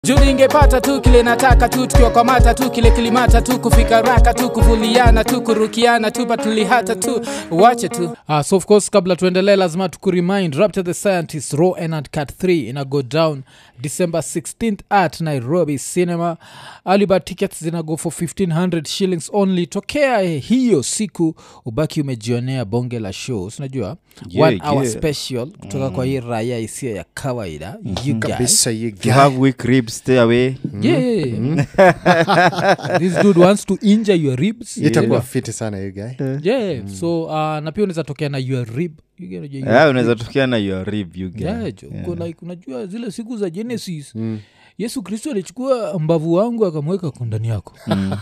juu ningepata tu kile nataka tu tukiwakwamata tu kile kilimata tu kufika raka tu kuvuliana tu kurukiana tu patulihata tu wache tu uh, so of course kabla tuendelee lazima tukuremind rapture the scientist raw and cat 3 ina go down december 16th at nairobi cinema alibad tickets zina go for 1500 shillings only tokea hiyo siku ubaki umejionea bonge la shows unajua Yeah, one hour yeah. special kutoka kwa hii raya isiyo ya kawaida you guys kabisa you If you have weak ribs stay away yeah, yeah, yeah. this dude wants to injure your ribs itakuwa fiti sana you guy yeah so uh, na pia unaweza tokea na your rib You get- you- yeah, unaweza tokea na your rib you get. Yeah, jo. Uko like unajua zile siku za genesis yesu kristo alichukua mbavu wangu akamweka kwa ndani yako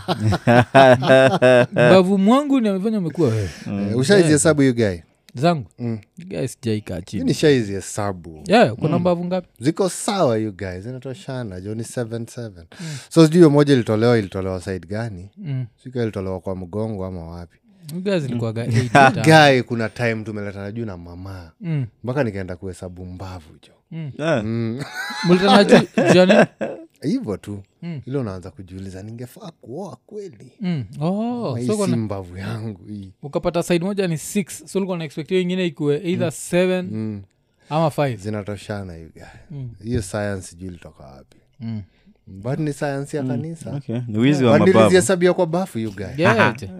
mbavu mwangu ni amefanya amekuwa wewe Eh, ushaizi hesabu you guy zangu guys jaikaa chini ni shaizi hesabu yeah, kuna mbavu ngapi ziko sawa you guys zinatoshana jo ni 77 so sijui hiyo moja ilitolewa ilitolewa side gani Mm. sika ilitolewa kwa mgongo ama wapi guys ilikuwaga eight times. gae kuna time tumeletana juu na mama Mm, mpaka nikaenda kuhesabu mbavu jo Yeah. mlitana ju- jani hivyo tu ile unaanza kujiuliza ningefaa kuoa kweli Mm, oh, hii so si kuna- mbavu yangu hii ukapata side moja ni six so ulikuwa unaexpect hiyo ingine ikuwe either seven mm. ama five zinatoshana you guy Mm. hiyo science sijui ilitoka wapi Mm. but ni science ya kanisa Okay. ni wizi wa But mababu nilizihesabia kwa bafu you guy Yeah, je.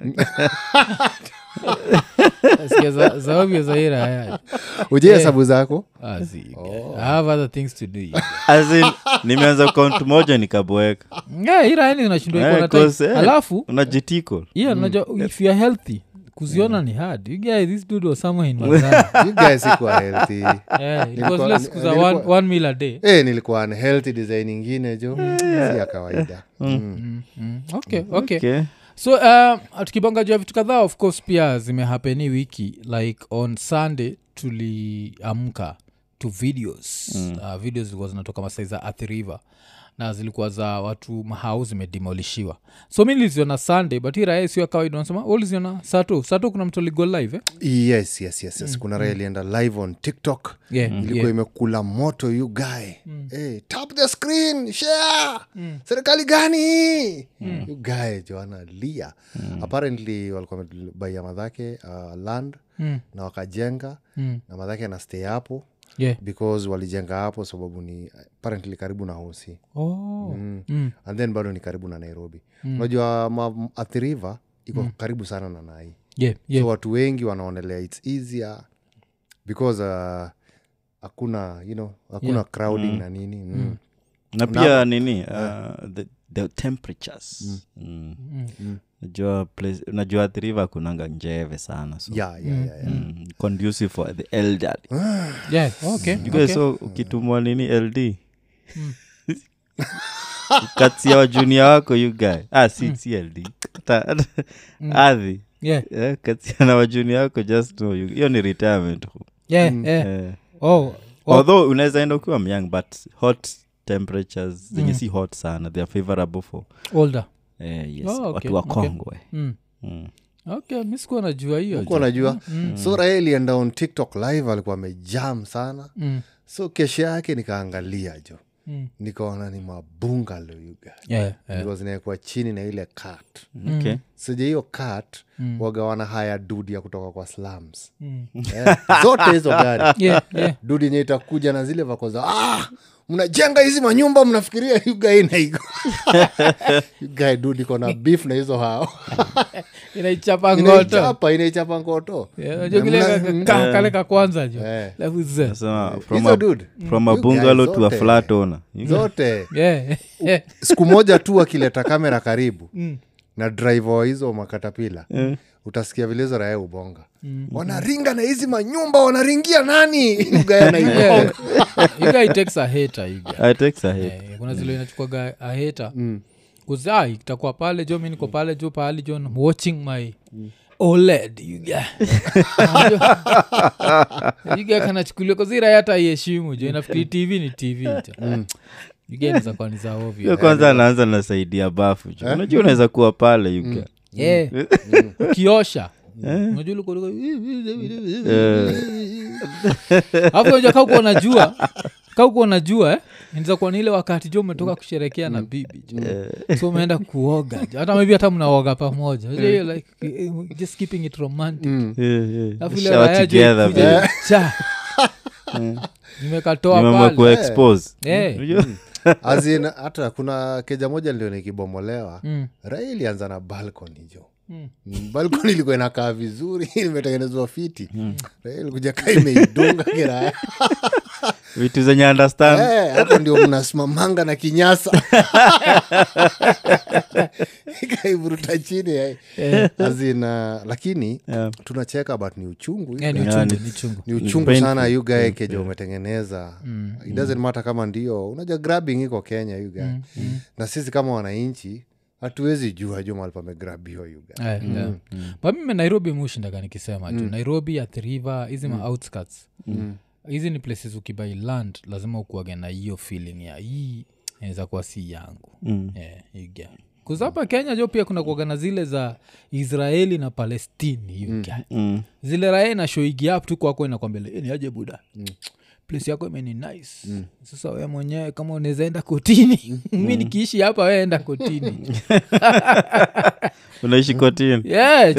Sikia za- za ovyo za hii raya. uje hesabu zako Ah, si, I have other things to do. As in, nimeanza kont moja nikaboeka Yeah, hii raya ni zinashindwa iko Eh, na time. 'cause, eh, alafu unajitiko yeah, unajua if youare healthy kuziona ni hard you guys, this dude was somewhere in Mazara. you guys sikuwa healthy yeah, it was Nilikuwa- less siku za nilikuwa- one, one meal a day Eh, nilikuwa unhealthy design ingine jo si ya kawaida Mm. mm. okay, okay. okay. so uh, tukibonga juu ya vitu kadhaa of course pia zimehapeni wiki like on sunday tuliamka to videos mm. uh, videos zilikuwa zinatoka masai za Athi river na zilikuwa za watu mahau zimedimolishiwa so mi niliziona sunday but hii raya sio ya kawaida unasema "Wewe uliziona sato sato kuna mtu aligo live eh? yes yes yes, yes. kuna raha ilienda live on tiktok yeah, ilikuwa yeah. imekula moto you guy hey, tap the screen share serikali gani you guy jo analia apparently walikuwa wamebaia madhake uh, land Mm. na wakajenga Mm. na madhake ana stay hapo yeah. because walijenga hapo sababu ni apparently karibu na hosi oh. mm. and then bado ni karibu na nairobi unajua mm. athiriva iko karibu sana na nai yeah, yeah. so watu wengi wanaonelea its easier because uh, hakuna you know hakuna Yeah. crowding na nini mm. na pia nini uh, the, the temperatures mm. najua place- najua thriva kunanga njeve sana so yeah, yeah, yeah, yeah. mm, conducive for the elderly yeah. okay. You guys, okay. so ukitumwa nini ld katia wajunia wako you guy ah, si, si ld Hata- hata- adhi yeah. Eh, katia na wajunia wako just know you- hiyo ni retirement yeah, yeah. Eh, oh. oh. although unaweza enda ukiwa myang but hot temperatures zenye si hot sana they are favorable for older eh, yes, Oh, okay, watu wa okay. kongwe mm. mm. okay mi sikuwa najua hiyo Huko unajua so raha ilienda on tiktok live alikuwa amejam sana mm. so kesho yake nikaangalia jo Mm. nikaona ni mabungalo yuga yeah, yeah. yeah. zinawekwa chini na ile kat okay sija hiyo kat wagawana haya dudi ya kutoka kwa slums Mm. Eh, zote hizo gari yeah, yeah. dudi yenye itakuja na zile vako za ah, mnajenga hizi manyumba mnafikiria yugai naigo yugai dudi kona beef na hizo hao inaichapa ngoto inaichapa inaichapa ngoto Yeah, unajua kile ka- ka- ka- kale ka kwanza jo Eh. Alafu ze- Nasema, from hizo a, dude from a You guys bungalow to a zote. flat owner You guys- zote Yeah, yeah. siku moja tu akileta kamera karibu na driver wa hizo makatapila utasikia vilezo rae ubonga wanaringa na hizi manyumba wanaringia nani ugaya naigonga Yeah. You guy takes a hater, you guy. I take a hit. Eh, kuna zile inachukuaga a hater kuzaa itakuwa pale jo mi niko pale jo pahali jo I'm watching my oled you guy. You guy kanachukulia kazira hata iheshimu jo inafikiri tv ni tv jo ugenzakuwa ni za ovyo Hiyo kwanza anaanza na saidi ya bafu ju. unajua unaweza kuwa pale you get. Yeah. ukiosha unajua ulikuwa- ulikuwa- Eh, alafu unajua kaa uko unajua kaukuwa najua eh? inaweza kuwa ni ile wakati jo umetoka kusherekea na bibi jo so umeenda kuoga jo hata maybe hata mnaoga pamoja Unajua hiyo like eh, just keeping it romantic Yeah, yeah. Alafu ile Shower raya jo together, ikuje, babe. cha. nimekatoa Nimeamua pale kuexpose. Eh. Unajua? azin hata kuna keja moja ndio nikibomolewa Mm. rai ilianza na balcony jo Mm. Mm, balcony ilikuwa inakaa vizuri imetengenezwa fiti Rai ilikuja kaa imeidunga kiraya vitu zenye understand Eh, hapo ndio mnasimamanga na kinyasa ikaivuruta chini eh. azina lakini Yeah. tunacheka but ni uchungu Eh, ni you guy. uchungu ni- ni uchungu ni uchungu painful, sana you guy keja umetengeneza it doesn't matter kama ndio unajua grabbing iko kenya you guy na sisi kama wananchi hatuwezi jua juu mahali pamegrabiwa you guy Eh, yeah. But mimi nairobi mushindaga nikisema tu nairobi at river hizi ma outskirts hizi ni places ukibai land lazima ukuage na hiyo feeling ya hii inaweza kuwa si yangu Mm. yeah, you get. 'Cause hapa kenya jo pia kuna kuaga na zile za israeli na palestini you get. Mm. zile raya na shoigi up tu kwako inakwambele ni aje buda place yako imeni nice sasa we mwenyewe kama unaweza enda kotini mi nikiishi hapa we enda kotini unaishi kotini Yeah.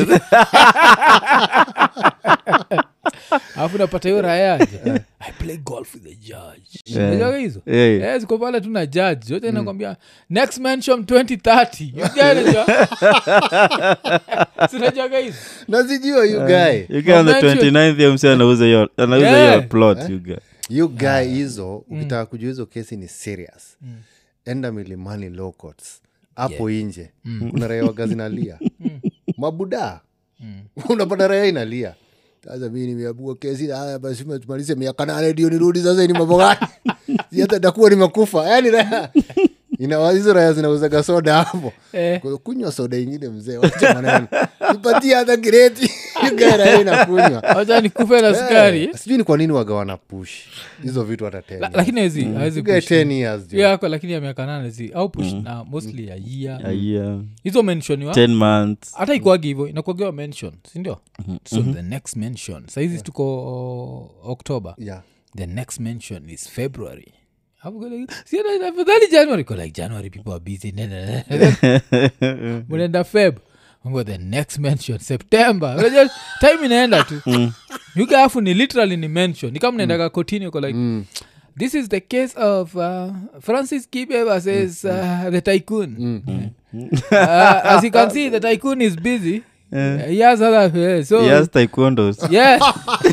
alafu napata hiyo rayaje i play golf with the judge Yeah. Unajua hizo Yeah, yeah. Eh, ziko pale tu na judge zote nakwambia next mention 2030 You get it, jo? Sinajuaga hizo nazijua you guy You get on the Convention. 29th ya msi anauza hiyo anauza Yeah. hiyo plot you get. you guy hizo ukitaka kujua hizo kesi ni serious enda milimani law courts hapo inje kuna raia waga zinalia mabuda unapata raia inalia sasa mi nimeabua kesi haya basi tumalize miaka nane ndio nirudi sasa ni mambo gani Si hata takuwa nimekufa yani raya ina hizo raya zinauzaga soda hapo Eh. Kwa- kunywa soda ingine mzee wacha maneno nipatie hata kireti raya inakunywa wacha nikufe na sukari Eh, sijui ni kwa nini waga wana push hizo vitu hata La- tena lakini hawezi hawezi push. 10 years Hiyo jo. yako lakini ya miaka nane zi au push na mostly ya A year year, hizo menshoniwa 10 months hata ikuagi hivo inakuagiwa mention sindio so the next mention saizi tuko uh, october Yeah. the next mention is february Hapo go like, "Si ana- afadhali january Go like january people are busy munaenda feb Mungu, the next mention september Unajua, time inaenda tu yuga afu ni literally ni mention ni kama naendaga kotini uko like this is the case of uh, francis kibe versus uh, the tycoon uh, as you can see the tycoon is busy uh, he has other uh, so yes taekwondos yeah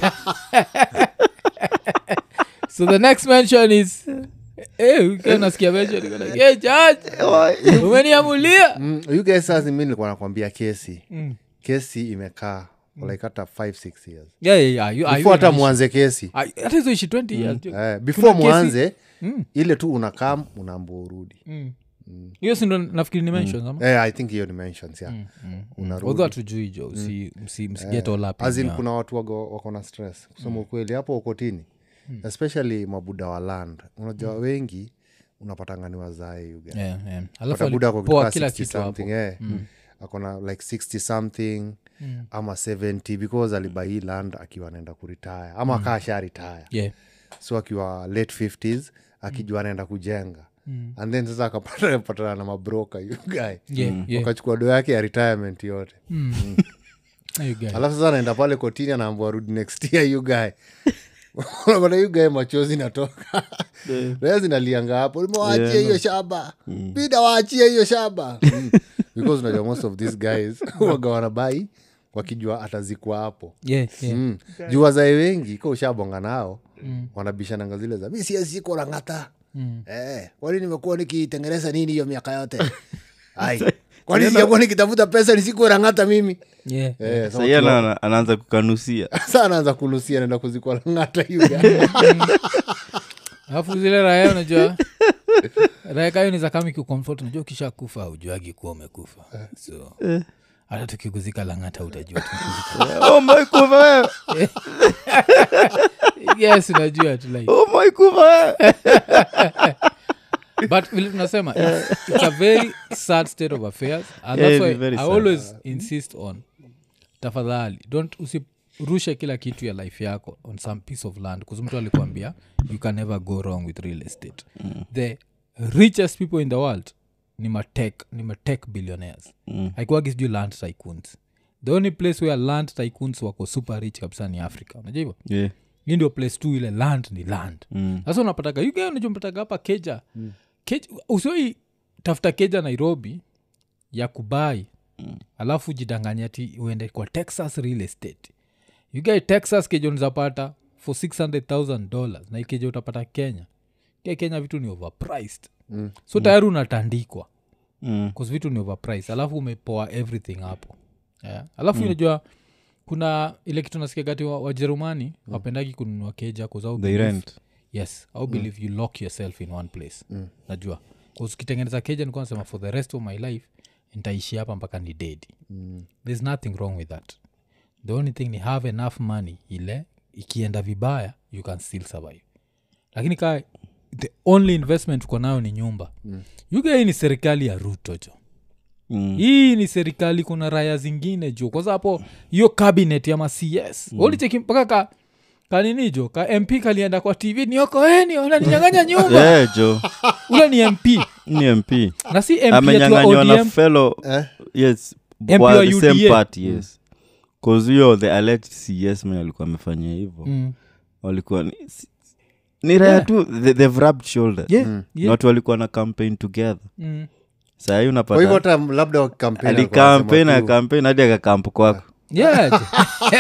so the next mention is Eh, ukiwa nasikia mention, uko like, "Eh, judge, umeniamulia Mm, you guys sasa mi nilikuwa nakwambia kesi Mm. kesi imekaa for like hata 5 6 years Yeah, yeah, yeah, you- ah, before you hata inaishi- mwanze kesi ah, hata hizo ishi 20 years jo. eh, before kesi- mwanze Mm. ile tu unakam unaambua urudi Mm. hiyo sindo nafikiri ni mentions ama eh, i think hiyo ni mentions yeah. unarudi although hatujui jo msi- msi- msiget all up in As in, your- kuna watu wago- wako na stress kusema ukweli hapo ukotini especially mabuda wa land unajua wengi unapatanga ni wazae yuga Yeah, yeah. alafu pata buda ako alipoa kutoka kila 60 kitu hapo something eh. akona like 60 something ama 70 because alibai land akiwa anaenda kuritaya ama mm. akaa sha retire Yeah. so akiwa late 50s akijua anaenda kujenga and then sasa akapata patana na mabroka you guy Yeah, yeah. wakachukua do yake ya retirement yote You guys. alafu sasa anaenda pale kotini anaambua rudi next year you guy unapata you guy machozi natoka rea zinalianga hapo limewaachia hiyo shamba bida waachie hiyo shamba Mm. because unajua most of these guys waga wanabai wakijua atazikwa hapo Yeah, yeah. mm. juu wazae wengi ka ushabonga nao wanabishananga zile za mi sieziko rang'ata mm. eh, kwani nimekuwa nikitengeneza nini hiyo miaka yote ai kwani sijakuwa nikitafuta pesa nisikuwe rang'ata mimi Yeah. eh, sasa sahii ana- anaanza kukanusia sa anaanza kulusia naenda kuzikwa ng'ata yuga alafu zile raya unajua raya kayo ni za kama kikomfort unajua ukisha kufa ujuagi kuwa umekufa so hata tukikuzika langata utajua tumekuzika. oh my kufa wewe yes unajua tu like oh my kufa wewe but vile tunasema it's, it's a very sad state of affairs and Yeah, that's it's why very i sad. always insist on tafadhali don't usi urushe kila kitu ya life yako on some piece of land kuzi mtu alikuambia you can never go wrong with real estate the richest people in the world ni matek ni matek billionaires mm. haikuwagi sijui land tycoons the only place where land tycoons wako super rich kabisa ni africa unajua hivyo yeah. hii ndio place tu ile land ni land mm. sasa unapataga unachompataga hapa keja mm. keja usioi tafuta keja nairobi ya kubai mm. alafu jidanganya ti uende kwa texas real estate ugae texas keja unizapata for 600000 dollars na ikeja utapata kenya ke kenya vitu ni overpriced Mm. so tayari unatandikwa Mm. bcause vitu ni overpriced alafu umepoa everything hapo yeah. alafu unajua kuna ile kitu nasikiagati wa- wajerumani wa wapendagi kununua keja kuzau they rent yes au believe you lock yourself in one place mm. najua 'Cause ukitengeneza keja nikuwa nasema for the rest of my life nitaishi hapa mpaka ni dead mm. there's nothing wrong with that the only thing ni have enough money ile ikienda vibaya you can still survive lakini kaa the only investment uko nayo ni nyumba mm. yuga hii ni serikali ya ruto jo mm. hii ni serikali kuna raya zingine jo kwanza hapo hiyo cabinet ya macs mm. ulicheki mpaka ka kanini jo ka mp kalienda kwa tv niokoeni unaninyanganya nyumba yeah, jo ule ni mp ni mp na si mp yetu wa amenyanganywa na odm fellow Eh? yes MP wa wa the same UDA. party yes bcause huyo the alleged cs mwenye alikuwa amefanyia hivyo Mm. walikuwa ni, si- ni raya Yeah. tu they, they've rubbed shoulders Yeah, Mm. yeah. watu walikuwa na campaign together Mm. sahii kwa hivyo unapata hata labda wakampeni alikampain akampain hadi akakampu kwako Yeah, jo.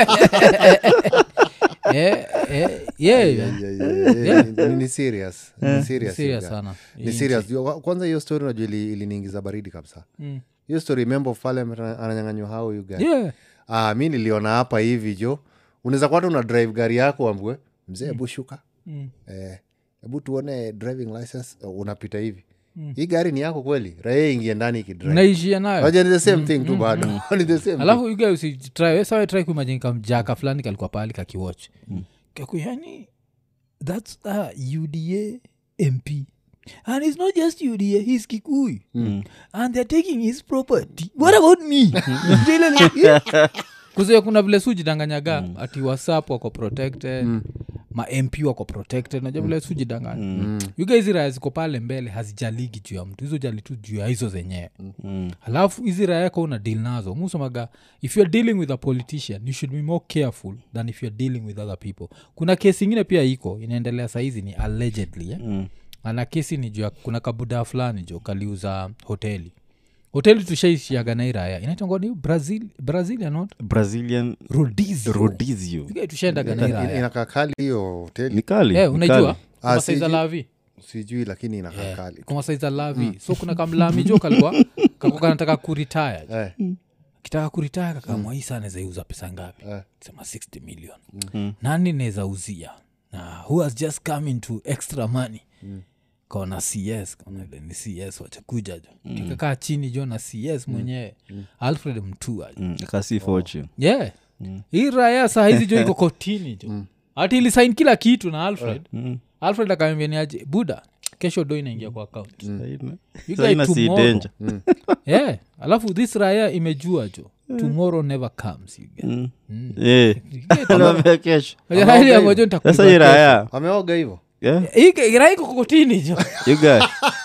Eh, eh, yeah. ni serious ni serious Serious you guy. sana ni serious Yo, kwanza hiyo story unajua ili- iliniingiza baridi kabisa Mm. hiyo story member of parliament ana- ananyanganywa hao you guy. Yeah. ah, mi niliona hapa hivi jo unaweza kuwa hata una drive gari yako ambwe mzee hebu shuka Mm. Eh, hebu tuone driving license uh, unapita hivi hii gari ni yako kweli raia ingie ndani ikidrive naishia nayo Waja ni the same thing tu bado ni the same alafu yuga usitry sawa try kuimagine kamjaka fulani kalikuwa pahali kakiwatch kaku yani thats a uda mp and it's not just uda he's kikuyu and they're taking his property what about me kuzia kuna vile sujidanganyaga ati wasap wako protected ma mp wako protected najua vile sujidanganya mm. yuga hizi raya ziko pale mbele hazijaligi juu ya mtu hizo jali tu juu ya hizo zenyewe Mm. alafu hizi raya yako una deal nazo musomaga if youare dealing with a politician you should be more careful than if youare dealing with other people kuna kesi ingine pia iko inaendelea sahizi ni allegedly eh? Mm. ana kesi ni juu ya kuna kabudaa fulani jo kaliuza hoteli hoteli tushaishiaga na hii raya inaitangani brazil brazilian not brazilian rodizio rodizio tushaendaga na hii Ina- raya inakaa kali hiyo hoteli ni kali Eh, ni unajua kali. Ah, kumasaiza sijui. lavi sijui lakini inakaa kali kumasaiza lavi so kuna kamlami jo kalikuwa kako kanataka kuritaya Eh, kitaka kuritaya kakamwa hii saa nezaiuza pesa ngapi Eh. sema 60 million nani neza uzia na who has just come into extra money kaona cs kaona ile ni cs wachakuja jo kikakaa chini jo na cs mwenyewe alfred mtua jo Mm, akasi fortune yeah hii raya saa hizi jo iko kotini jo hati ilisain kila kitu na alfred Mm. alfred akaambia ni aje buda kesho do inaingia kwa account Saina- You saina guy si tomorrow. danger. yeah alafu this raya imejua jo tomorrow never comes you get. Mm. Mm. Eh, anaambia kesho Moja raya ya moja nitakulipa sasa hii kesho. raya ameoga hivo yeah, Hii ke- raya iko kokotini jo you guy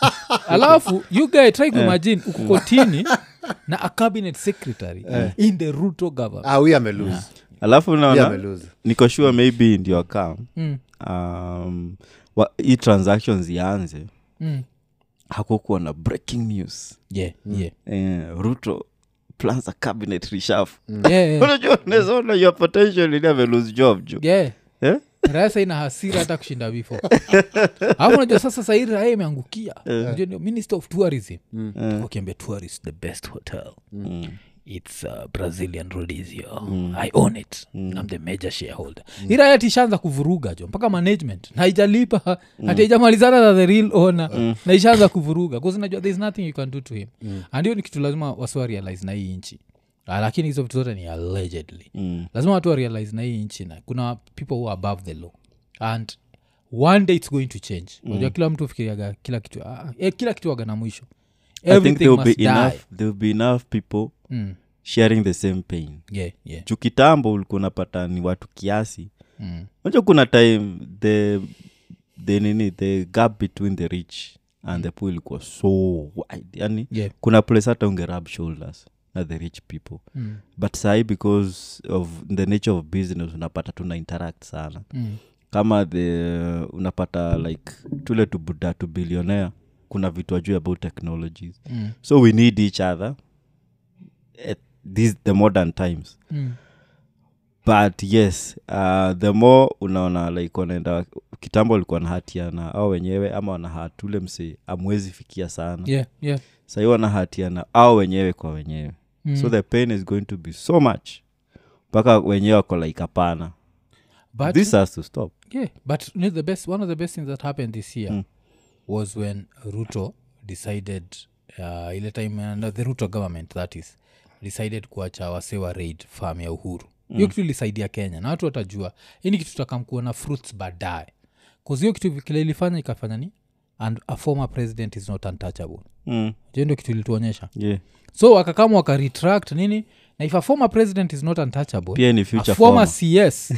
alafu you guy try kuimagine uko kotini na a cabinet secretary in the ruto government ah, huyu amelose alafu huyu naona amelose niko sure maybe ndio akam Mm, um, wa- hii transactions ianze mm. hakukuwa na breaking news yeah, yeah. eh, ruto plans a cabinet reshuffle Yeah, yeah. unajua unaweza ona your potential ili amelose job jo Yeah. eh? raya sa ina hasira hata kushinda bifo alafu najua sasa sahii raya imeangukia Unajua ndio minister of tourism wakiambia tourist the best hotel Mm. its uh, brazilian rodizio i own it I'm the major shareholder mm. iraya tishaanza kuvuruga jo mpaka management na haijalipa hati haijamalizana na the real owner na ishaanza kuvuruga bcause najua thereis nothing you can do to him and hiyo ni kitu lazima wasiwa realize na hii nchi Ah, lakini hizo vitu zote ni allegedly Mm. lazima watu warealize na hii nchi na kuna people who are above the law and one day it's going to change unajua kila mtu fikiriaga kila kitu ah, eh, kila kitu waga na mwisho I think everything there will must be die enough there will be enough people mm. sharing the same pain yeah, yeah. juu kitambo ulikuwa unapata ni watu kiasi Mm. unajua kuna time the the nini the gap between the rich and the poor ilikuwa so wide yani Yeah. kuna place hata ungerub shoulders na the rich people Mm. but sahi because of the nature of business unapata tuna interact sana Mm. kama the unapata like tule tubuda tu billionaire kuna vitu ajuu about technologies Mm. so we need each other at these the modern times Mm. but yes uh, the more unaona like wanaenda kitambo walikuwa na hatiana au wenyewe ama wanahat ule mse amwezi fikia sana yeah, yeah. sahii wanahatiana au wenyewe kwa wenyewe Mm. so the pain is going to be so much mpaka wenyewe wako like hapana but, this has to stop yeah, but you know, the best one of the best things that happened this year Mm. was when ruto decided uh, ile time uh, no, the ruto government that is decided kuacha wase wa raid farm ya uhuru hiyo kitu ilisaidia kenya na watu watajua hii ni kitu takamkuona fruits baadaye bcause hiyo kitu kile ilifanya ikafanya ni and a former president is not untouchable mm. hiyo ndio kitu ilituonyesha yeah. so wakakama wakaretract nini na if a former president is not untouchable pia ni a future former former. cs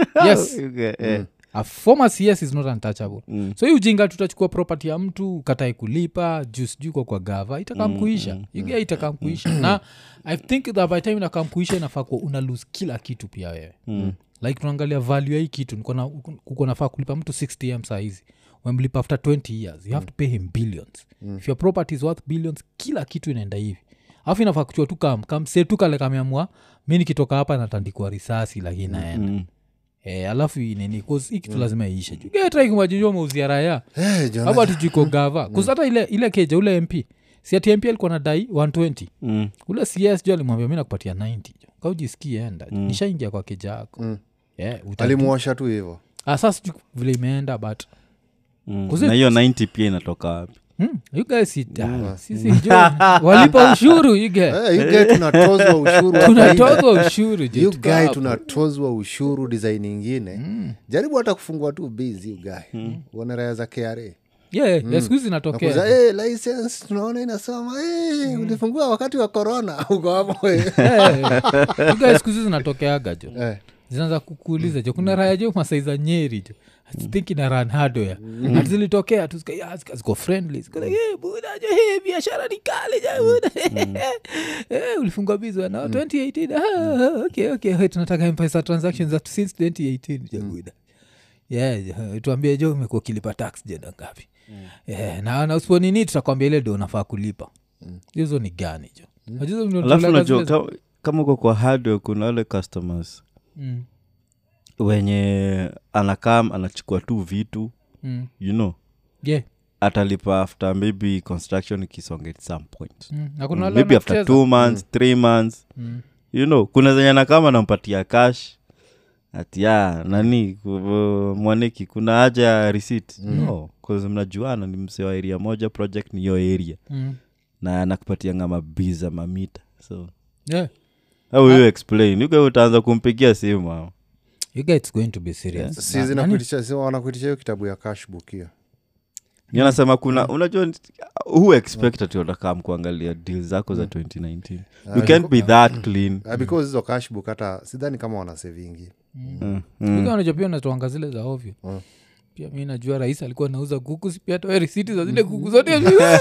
yes Okay, eh. a former cs is not untouchable Mm. so hii ujinga tutachukua property ya mtu ukatae kulipa juu sijui kwa kwa gava itakamkuisha mm, mm, itakamkuisha na i think that by time inakamkuisha inafaa kuwa una lose kila kitu pia wewe Mm. like tunaangalia value ya hii kitu niko na- kuko nafaa kulipa mtu 60 m saa hizi wemlipa after 20 years you have to pay him billions if your property is worth billions kila kitu inaenda hivi alafu inafaa kuchua tu kam kamse tu kale kameamua mi nikitoka hapa natandikwa risasi lakini naenda Mm. Eh, alafu nini hii kitu lazima iishe jugetaikumajinjua mauzia raya Eh, Jonah, hapa tujuko gava kusata ile, ile keja ule mp si ati mp alikuwa na dai 120 Mm. ule cs jo alimwambia mi nakupatia 90 jo kaujisikie enda jo nishaingia kwa keja yako Mm. yeah, uta- alimuosha tu hivo Ah, sasa sijui vile imeenda but Mm. Kuzi- na hiyo 90 pia inatoka wapi hmm, you guys sit, ah, sisi jo walipa ushuru you guys. yugae tunatozwa ushuru hapa nje. tunatoka ushuru jo, You tuko guy hapo. tunatozwa ushuru design ingine jaribu hata kufungua tu bizi ugae uone raya za kra yeah, yeah, siku hizi inatokea Nakuza, "Eh, license tunaona inasoma eh, ulifungua wakati wa corona uko hapo eh." You guys siku hizi zinatokeaga jo Eh, zinaanza kukuuliza jo kuna raya jo masaiza nyeri jo think ina ran hardware mm. zilitokea tu zika- ya, zika- ziko friendly ziko like, "Eh, buda jo hey, biashara ni kale jo buda Eh, ulifungwa bizwa na 2018 ah, okay okay Hey, tunataka mpesa transactions that since 2018 jo buda yeah, jo, tuambie jo umekuwa ukilipa tax jeda ngapi yeah, na, na usiponini tutakwambia ile do unafaa kulipa hizo ni gani jo Unajua zile alafu tunatulaga unajua zile- kama, kama uko kwa hardware kuna wale customers Mm, wenye anakam anachukua tu vitu mm. you know yeah atalipa after maybe construction ikisonga at some point Mm, na kuna Mm, wale maybe after wanacheza. two months three months Mm. you know kuna zenye nakama nampatia cash ati ya nani ku- mwaniki kuna haja ya receipt no 'cause mnajuana ni msee wa area moja project ni hiyo area Mm. na anakupatia nga mabiza mamita so Yeah. how you explain yuga utaanza kumpigia simu ao You guys it's going to be serious. si Na- zinakuitisha si wanakuitisha hiyo kitabu ya cashbook hiyo Ni anasema kuna unajua who expect ati utakam kuangalia deal zako za 2019 you can't be that clean Uh, because hizo cashbook hata sidhani kama wana sevingi Mm, nani- mm. Yuga unajua pia unatoanga zile za ovyo Mm. pia mi najua rais alikuwa nauza kuku si pia toe risiti za zile kuku zote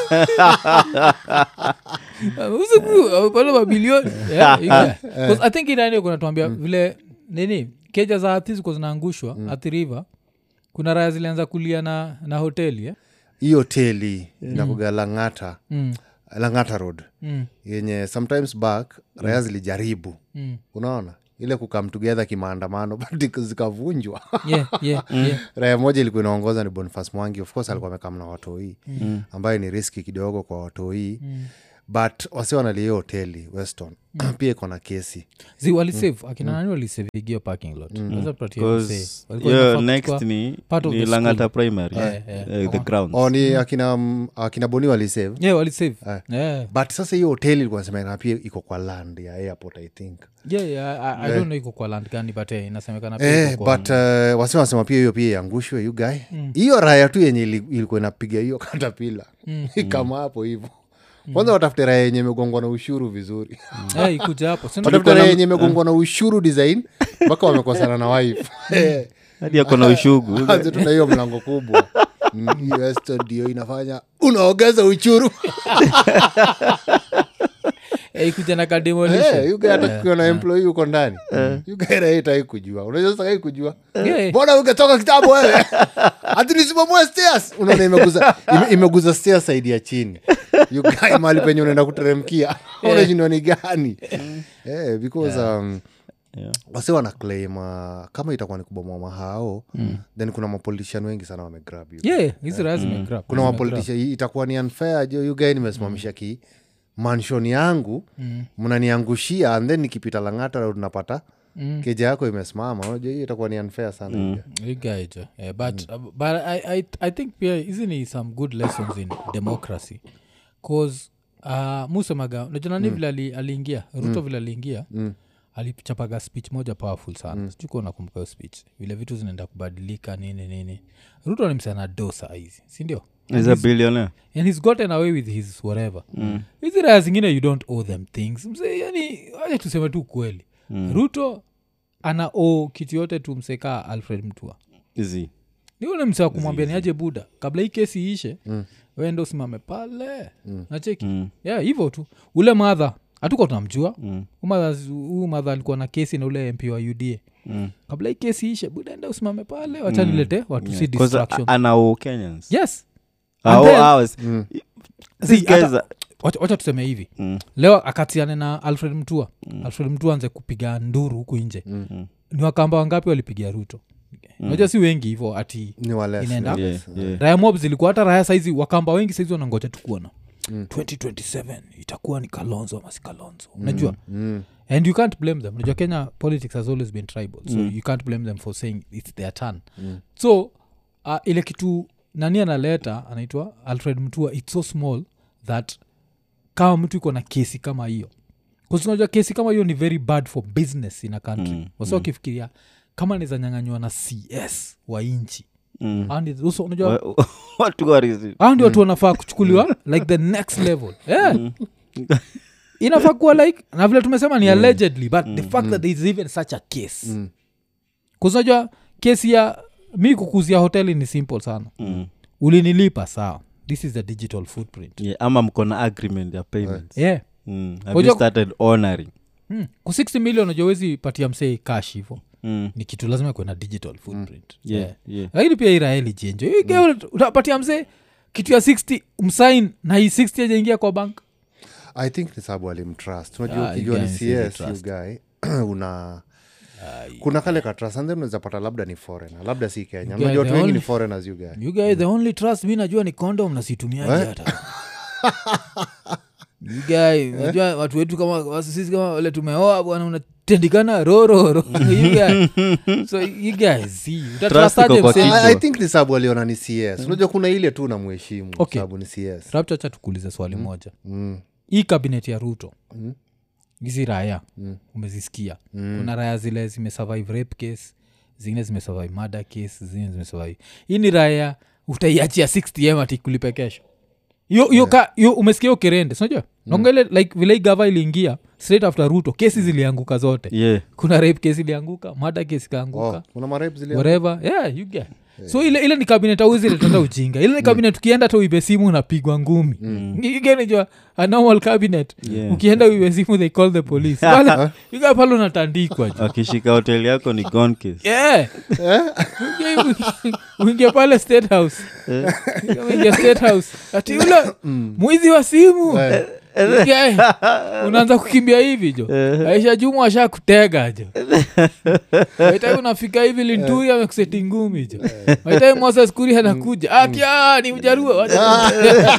ameuza kuku amepata mabilioni Yeah, Yuga. 'Cause i think inani kunatuambia vile nini keja za hathi ziko zinaangushwa hathi river kuna raya zilianza kulia na, na hoteli eh? hii hoteli inakuga langata mm. langata road Mm. yenye sometimes back raya zilijaribu Mm. unaona ile kukam together kimaandamano but zikavunjwa Yeah, yeah, yeah. raya moja ilikuwa inaongoza ni bonifas mwangi of course alikuwa amekam na watoi mm. ambayo ni riski kidogo kwa watoi mm. but wasi wanalia hoteli weston pia iko na kesi zi walisave akina nani walisavigio parking lot Naweza tupatie Because msee. Walikuwa hiyo wanafaa next kuchukua- ni, part of ni the langata primary Eh, eh. eh, the grounds o ni akina, mm, akina boni walisave yeah walisave Eh. yeah. but sasa hiyo hoteli ilikuwa nasemekana pia iko kwa land ya airport i think yeah, yeah, I, I don't know iko kwa land gani but eh, inasemekana pia Eh, iko kwa- but uh, wasi wanasema pia hiyo pia iangushwe yu guy hiyo raya tu yenye ili- ilikuwa inapiga hiyo katapila ikama hapo hivo kwanza watafute raya yenye imegongwa na ushuru vizuri Eh, ikuja hapo Si watafute ndio- raya yenye imegongwa na ushuru design mpaka wamekosana na wife Eh, hadi ako na ushugu anze tuna hiyo mlango kubwa Mm, hiyo esto ndio inafanya unaongeza uchuru Eh, ikuja na kademolition. Eh, you guy hata kukiwa na employee uko ndani yugairaitai kujua unajua sakai kujua Yeah. mbona ungetoka kitabu wewe hati nisimamue stairs unaona imeguza ime, imeguza stairs saidi ya chini yugae mali penye unaenda kuteremkia unashindwa ni gani eh, because um, Yeah. wase wana claim uh, kama itakuwa ni kubomoa mahao then kuna mapolitician wengi sana wamegrab you Yeah, hizi raha zimegrab. kuna Zimegrab. mapolitician itakuwa ni unfair jo yugae nimesimamisha ki manshon yangu mnaniangushia and then nikipita langata road napata keja yako imesimama unajua hiyo itakuwa ni unfair sana mm. igajo yeah, but, uh, but I, I, i think pia hizi ni some good lessons in democracy cause uh, musemaga najonani vile ali, aliingia ruto vile aliingia alichapaga speech moja powerful sana mm. sijukuwa nakumbuka hiyo speech vile vitu zinaenda kubadilika nini nini ruto ni msana do saa hizi sindio is a billionaire and he's gotten away with his whatever hizi raya zingine you don't owe them things mse yani acha tuseme tu kweli ruto ana o kitu yote tu msekaa alfred mtua Easy. nione mse wa kumwambia niaje buda kabla hii kesi iishe mm. wende usimame pale mm. nacheki mm. yeah hivyo tu ule madha hatuko tunamjua mm. huu madha alikuwa na kesi na ule mp wa uda Mm. kabla hii kesi ishe buda enda usimame pale wachanilete watu si 'Cause distraction a- anao kenyans yes Ah, And oh, then- ours. See, These guys hata- are- wacha wacha tuseme hivi Mm. leo akatiane na alfred mtua alfred mtua anze kupiga nduru huku nje ni wakamba wangapi walipigia ruto unajua si wengi hivo ati ni wales Inaenda? ni Yeah, wales. yeah. raya mob zilikuwa hata raya saizi wakamba wengi saizi wanangoja tu kuona 2027 itakuwa ni kalonzo ama si kalonzo unajua Mm. and you can't blame them unajua kenya politics has always been tribal so you can't blame them for saying its their turn so uh, ile kitu nani analeta anaitwa alfred mtua its so small that kama mtu iko na kesi kama hiyo unajua kesi kama hiyo ni very bad for business in a country mm, wasa wakifikiria kama nizanyanganywa na cs wa inchi Mm. And it's also, unajua Wa- watu warizi hao ndio watu wanafaa kuchukuliwa like the next level yeah. inafaa kuwa like na vile tumesema ni allegedly but the fact that there is even such a case kuzinajua kesi ya mi kukuzia hoteli ni simple sana Mm. ulinilipa sawa this is the digital footprint Yeah, ama mko na agreement ya payments yeah Mm. Have Unajua- you started honoring hmm. ku 60 million ujawezi patia msee cash hivo Mm. ni kitu lazima kuwe na digital footprint Yeah, yeah. yeah. lakini pia iraeli jenjo mm. utapatia msee kitu ya 60 msain na hii 60 ajaingia kwa bank i think ni sababu alimtrust unajua Ah, ukijua you ni guys really cs trust. you guy una kuna kale ka trust and then unaweza pata labda ni foreigner labda si kenya guy, unajua watu the wengi ni only- foreigners you guy you guys the only trust mi najua ni condom na situmiaji hata you guy unajua watu wetu kama wasi- sisi kama wale tumeoa bwana unatendikana rororo you guy so you guys see utatrastaje iko kwa msee? kichwa. I, i think ni sababu aliona ni cs unajua kuna ile tu namheshimu Okay. sababu ni cs Rapture, acha tukuulize swali moja mm. hii kabinet ya ruto hizi raya umezisikia kuna raya zile zimesurvive rape case zingine zimesurvive murder case zingine zimesurvive hii ni raya utaiachia 60m ati kulipe kesho hiyo hiyo ka hiyo umesikia hiyo kerende sinajua naongele like vile hii gava iliingia straight after ruto kesi zilianguka zote Yeah. kuna rape case ilianguka murder case ikaanguka oh, kuna marep zile whatever yeah you get so ile, ile ni kabinet auziletata ujinga ile ni kabinet ukienda hata uibe simu unapigwa ngumi igenijua a normal cabinet Yeah. ukienda uibe simu they call the police pale yuga pale unatandikwa ju wakishika hoteli yako ni gone case yeah. Uingie- uingie pale state house uingia state house ati ule mwizi wa simu Guy, unaanza kukimbia hivi jo aisha jumu asha kutega jo waitai unafika hivi linturi amekuseti ngumi jo waitai moses kuri anakuja akia ni ujarua wacha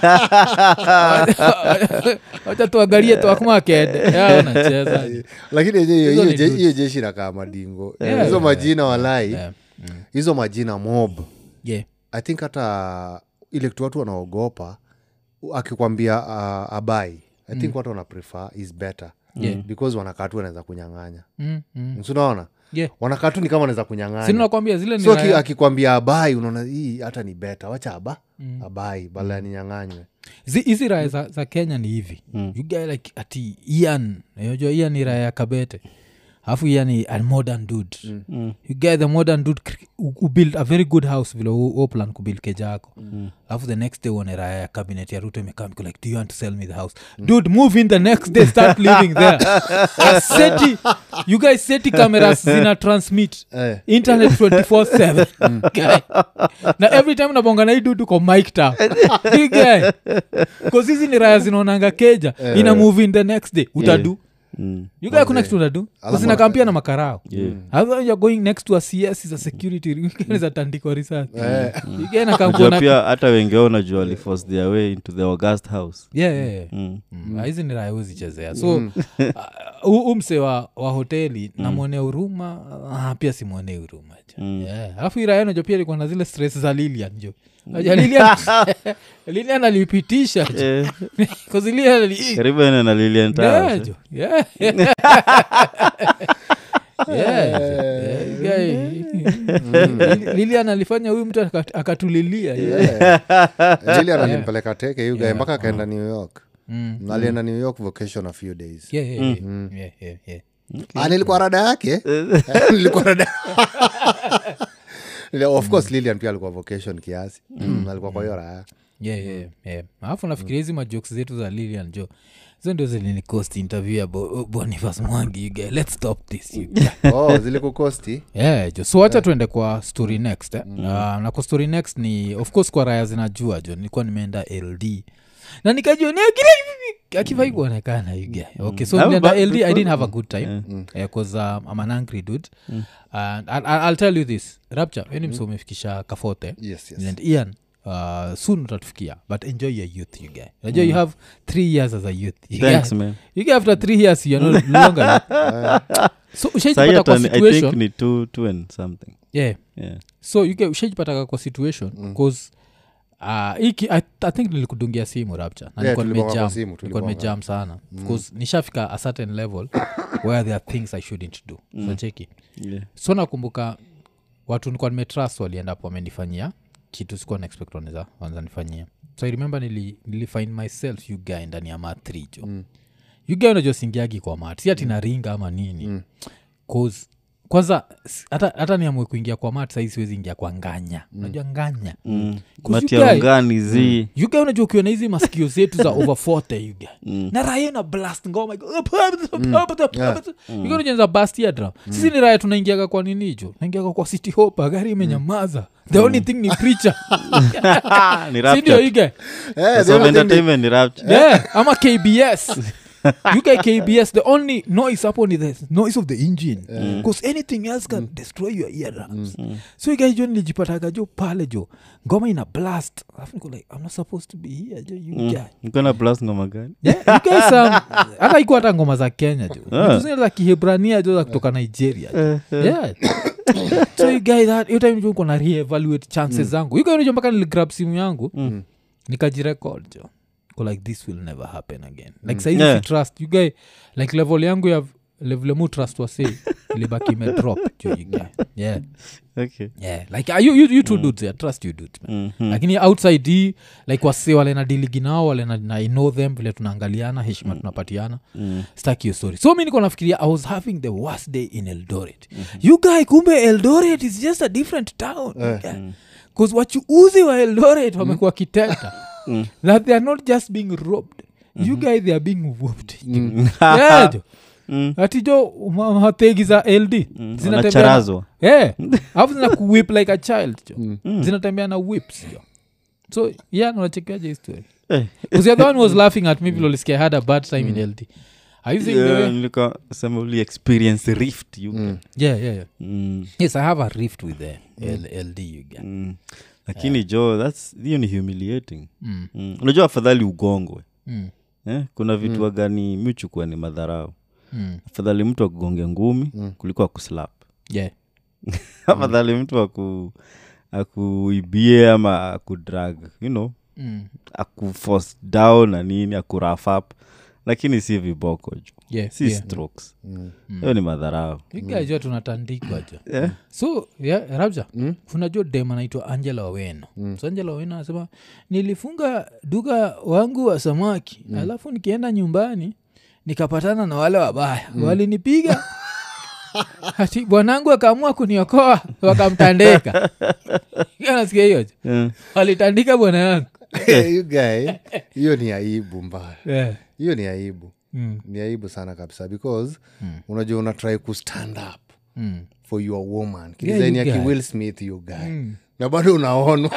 wacha tuangalie twakumakende ya unacheza lakini yenye hiyo- Hizo hiyo ni je- dudes. hiyo jeshi nakaa madingo Yeah, hizo yeah, majina walai Yeah. hizo majina mob yeah. i think hata ile kitu watu wanaogopa akikwambia uh, abai i think watu wana prefer is better Yeah. because wanakaa tu wanaweza kunyang'anya Mm, mm. sunaona Yeah. wanakaa tu ni kama wanaweza si kunyang'anya nakwambia zile ni so aki- raya- akikwambia abai unaona hii hata ni beta wacha aba abai bala ya ninyang'anywe Zi- hizi raya za, za kenya ni hivi you guy like ati ian unajua ian ni raya ya kabete alafu ian ni a modern dude you get the modern dude cre- u- ubuild a very good house vile u- u plan kubuild keja yako alafu the next day uone raya ya cabinet ya ruto imekaa mko like do you want to sell me the house dude move in the next day start living there A seti you guys seti cameras zina transmit Eh. internet 24/7 Guy. na every time nabonga na hii dudu ko mike ta hizi ni raya zinaonanga keja ina move in the next day utadu Mm. you guy kuna kitu utadu zinakampia na makarao Yeah. Otherwise you're going next to a cs is a security zatandikwa risasi Unajua igainakamkuona pia hata wengi wao unajua waliforce their way into the august house yeah, yeah, yeah. mm. Mm. Ah, hizi ni raya huzichezea so uh, umse wa, wa hoteli namwonea huruma ah, pia simwonee huruma jo yeah. alafu iraya najo pia ilikuwa na zile stress za lilian jo Unajua lilian lilian alipitisha jo Eh, 'Cause lilian ali- karibu ene na Lilian Towers, Yeah, eh. jo. Yeah. Yeah, jo. Yeah, guy. Lili- lilian alifanya huyu mtu akat- akatulilia yeah. jilian alimpeleka teke yugae mpaka akaenda new york Mm. alienda new york vacation a few days Yeah, yeah, yeah. Yeah, yeah, yeah. Ah, nilikuwa rada yake nilikuwa rada of course lilian pia alikuwa vocation kiasi Mm, alikuwa kwa hiyo raya yeah, yeah, yeah. alafu nafikiria hizi majokes zetu za lilian jo hizo ndio zilinikost interview ya Bo- bonifas mwangi you guy. let's stop this you guy. oh zilikukosti yeah, jo so wacha tuende kwa story next eh? uh, na kwa story next ni of course kwa raya zinajua jo nilikuwa nimeenda ld na nikajionea kile akifai kuonekana you guy. okay so Mm. nilienda But- ld i but- didn't have a good time because um, i'm an angry dude and I'll, I'll tell you this rapture weni mse umefikisha kafote yes yes and ian uh, soon utatufikia but enjoy your youth you guy unajua you have three years as a youth you Thanks, guy, man. you guy after three years you're no longer youth. so Sahi ushaijipata hata kwa ni- i think situation ni two, two and something yeah yeah. so you guy ushajipataka kwa situation bcause Uh, iki I, i think nilikudungia simu rapture na Yeah, nilikuwa tulibonga kwa nimejam simu, nilikuwa tulibonga. nimejam sana bcause nishafika a certain level where there are things i shouldn't do so cheki Yeah. so nakumbuka watu nikuwa nimetrust waliendapo wamenifanyia kitu sikuwa naexpect wanaweza wanaweza nifanyia so i remember nili, nili find myself you guy ndani ya mathri jo mm. you guy unajua singiagi kwa mat si ati naringa ama nini mm. cause kwanza s- hata, hata niamue kuingia kwa mat sahii siwezi ingia kwa nganya unajua nganya Mm. 'Cause you matia guy- ungani zi yuga unajua ukiwa na hizi masikio zetu za over 40 yuga na raya na blast ngoma yuga unajenza bast ya drum sisi ni raya tunaingiaga kwa nini jo naingiaga kwa city hope gari imenyamaza the only thing ni preacher ni sindio rapture. yuga Eh, Sasa the only thing entertainment ni rapture. yeah ama kbs you guy kbs the only noise hapo ni the noise of the engine because anything else can destroy your eardrums so you guy jo nilijipataga jo pale jo ngoma ina blast alafu niko like i'm not supposed to be here jo you guy Niko na plus ngoma gani Yeah, you guys, um, hata ikuwa hata ngoma za kenya jo Ah. Vitu zingine za kihebrania jo za kutoka nigeria jo. yeah. so you guy that hiyo time jo uko na reevaluate chances zangu you guy unajua mpaka niligrab simu yangu nikajirecord jo Ko like this will never happen again like saizi Yeah. si trust you guy like level yangu ya level mu trust wase ilibaki imedrop jo you guy yeah okay yeah like uh, you, you, you two dudes yeah, trust you dudes man Mhm. lakini outside hii like wase wale na diligi nao wale na, na I know them vile tunaangaliana heshima tunapatiana Mm. staki hiyo story so mi niko nafikiria i was having the worst day in eldoret you guy kumbe eldoret is just a different town bcause wachuuzi wa eldoret wamekuwa kiteta that they are not just being robbed you guy they are being whooped yeah, jo Mm. ati jo ma- mategi za ld zinatembea na- Wanacharazwa. yeah alafu zina kuwip like a child jo zinatembea na whips jo so yeah unachekeaje hii story Eh. because the other one was laughing at me vile ulisikia I had a bad time in ld are you saying the Yeah, way nilikuwa sema uli experience rift you Mm. yeah yeah yeah Mm. yes i have a rift with the L- ld you get Mm. lakini jo thats hiyo ni humiliating mm. mm. unajua afadhali ugongwe Mm. eh? kuna vitu wagani michukua ni madharau Mm. afadhali mtu akugonge ngumi kuliko akuslap yeah afadhali mtu aku akuibie ama akudrag you know mm. akuforce down na nini akuraf up lakini si viboko jo Yeah, si yeah. strokes hiyo ni madharau igajua tunatandikwa jo so yeah, rabja unajua dem anaitwa angela oweno so angela oweno anasema nilifunga duka wangu wa samaki alafu nikienda nyumbani nikapatana na wale wabaya walinipiga ati bwanangu akaamua kuniokoa wakamtandika nasikia hiyo jo. Eh. walitandika bwana yangu You guy, hiyo ni aibu mbaya yeah. hiyo ni aibu mm. ni aibu sana kabisa because unajua unatry kustand up Mm. for your woman Yeah, kidesign you ya guy. kiwill smith you guy na bado unaonwa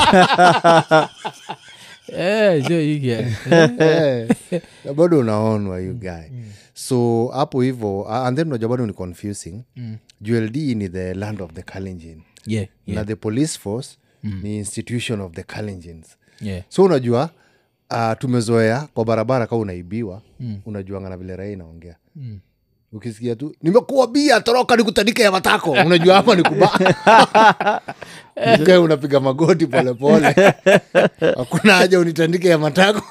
Eh, jo iga Eh, na bado unaonwa you guy so hapo hivo uh, and then unajua bado ni confusing uld ni the land of the kalenjin yeah, yeah, na the police force ni institution of the kalenjins yeah. so unajua uh, tumezoea kwa barabara kaa unaibiwa mm. unajuanga na vile raia inaongea mm. ukisikia tu nimekuwa bia toroka nikutandike ya matako unajua hapa ni kuba Ukae unapiga magoti polepole hakuna haja unitandike ya matako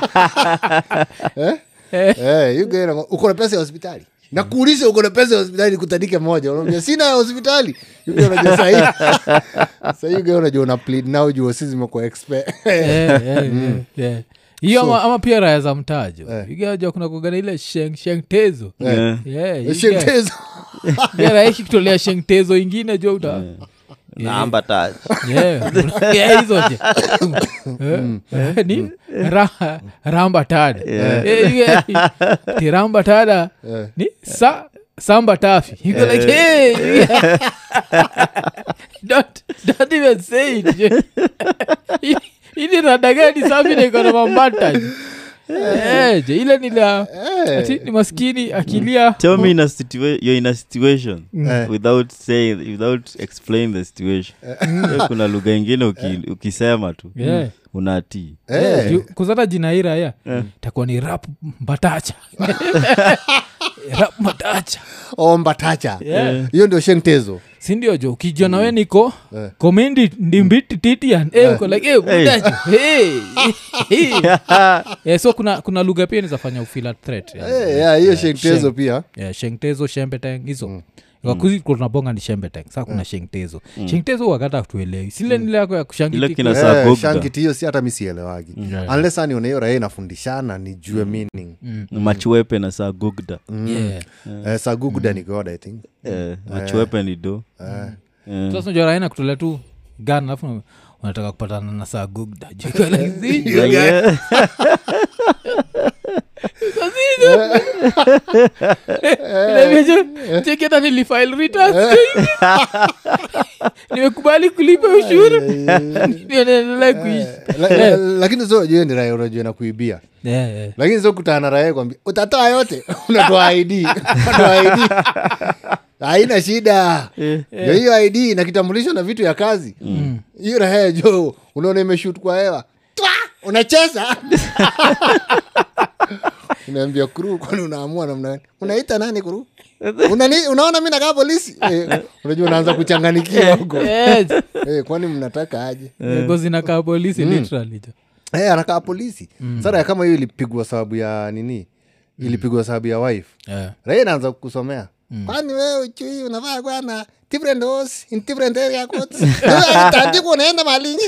eh? Eh, you guy anamwa- uko na pesa ya hospitali nakuuliza uko na pesa ya hospitali nikutandike moja unaambia sina ya hospitali You guy unajua sahii sahii you guy unajua una plead now juu sisi zimekuwa expert Eh, eh, eh, eh. hiyo ama, ama pia raya za mtajo igaja kuna kugana ile sheng, shengtezo Eh. Yeah, iga- Shemtezo. iga raia ikikutolea shengtezo ingine jo uta namba touch Yeah, yeah, hizo je. Eh, eh, ni ra- ramba tada Eh, iga- ti ramba tada ni sa samba tafi you go like hey yeah. don't don't even say it je. Hii- hii ni rada gani safi na iko na mambata je. Eh, je ile ni la ati ni maskini akilia tell me in a situa- you're in a situation Eh. without saying without explain the situation Hiyo kuna lugha ingine uki, ukisema tu Yeah. unatii Eh. Juu- kuzata jina hii raya takuwa ni rap mbatacha rap mbatacha Oh, mbatacha Yeah. hiyo ndio shengtezo sindio jo ukijua nawe niko komendi ndimbiti titian eh, uko like eh, mbatacha hey, hey. Eh, so kuna kuna lugha pia nizafanya ufila threat yani. Eh, yeah, hiyo shengtezo Sheng. pia yeah, shengtezo shembeteng hizo wakuzi tunabonga ni shembeteng saa kuna shengtezo shengtezo wakata tuelewi sile nile yako ya ile kushangitika kina saa Eh, gogda shangiti hiyo si hata mi sielewagi Yeah. unless ani una hiyo raia inafundishana nijue meaning machuepe na saa gogda Yeah. Eh, saguguda ni god i think Eh, machuepe ni do Eh. sasa unajua raina kutolea tu gan alafu unataka kupatana na saa gugda Juu iko like, "Zi, Like, eh, Niambia jo, cheki hata nilifile returns. nimekubali kulipa ushuru Ndio naendelea kuishi La- la- lakini so jue ni raia unajua na kuibia Yeah, yeah. lakini so kutana na raia kwambia utatoa yote unatoa id unatoa id haina shida jo hiyo id na kitambulisho na vitu ya kazi hiyo raia jo unaona imeshut kwa hewa Twa! unacheza unaambia kuru kwani unaamua namna gani unaita nani kuru Unani, unaona mi nakaa polisi eh, unajua unaanza kuchanganikiwa huko Yes. eh, kwani mnataka aje Ziko zinakaa polisi literally jo hey, anakaa polisi mm. sara kama hiyo ilipigwa sababu ya nini ilipigwa sababu ya wife Yeah. raia naanza kusomea kwani wewe uchui unavaa kwana different house in different area codes Wewe tandiko unaenda malinyi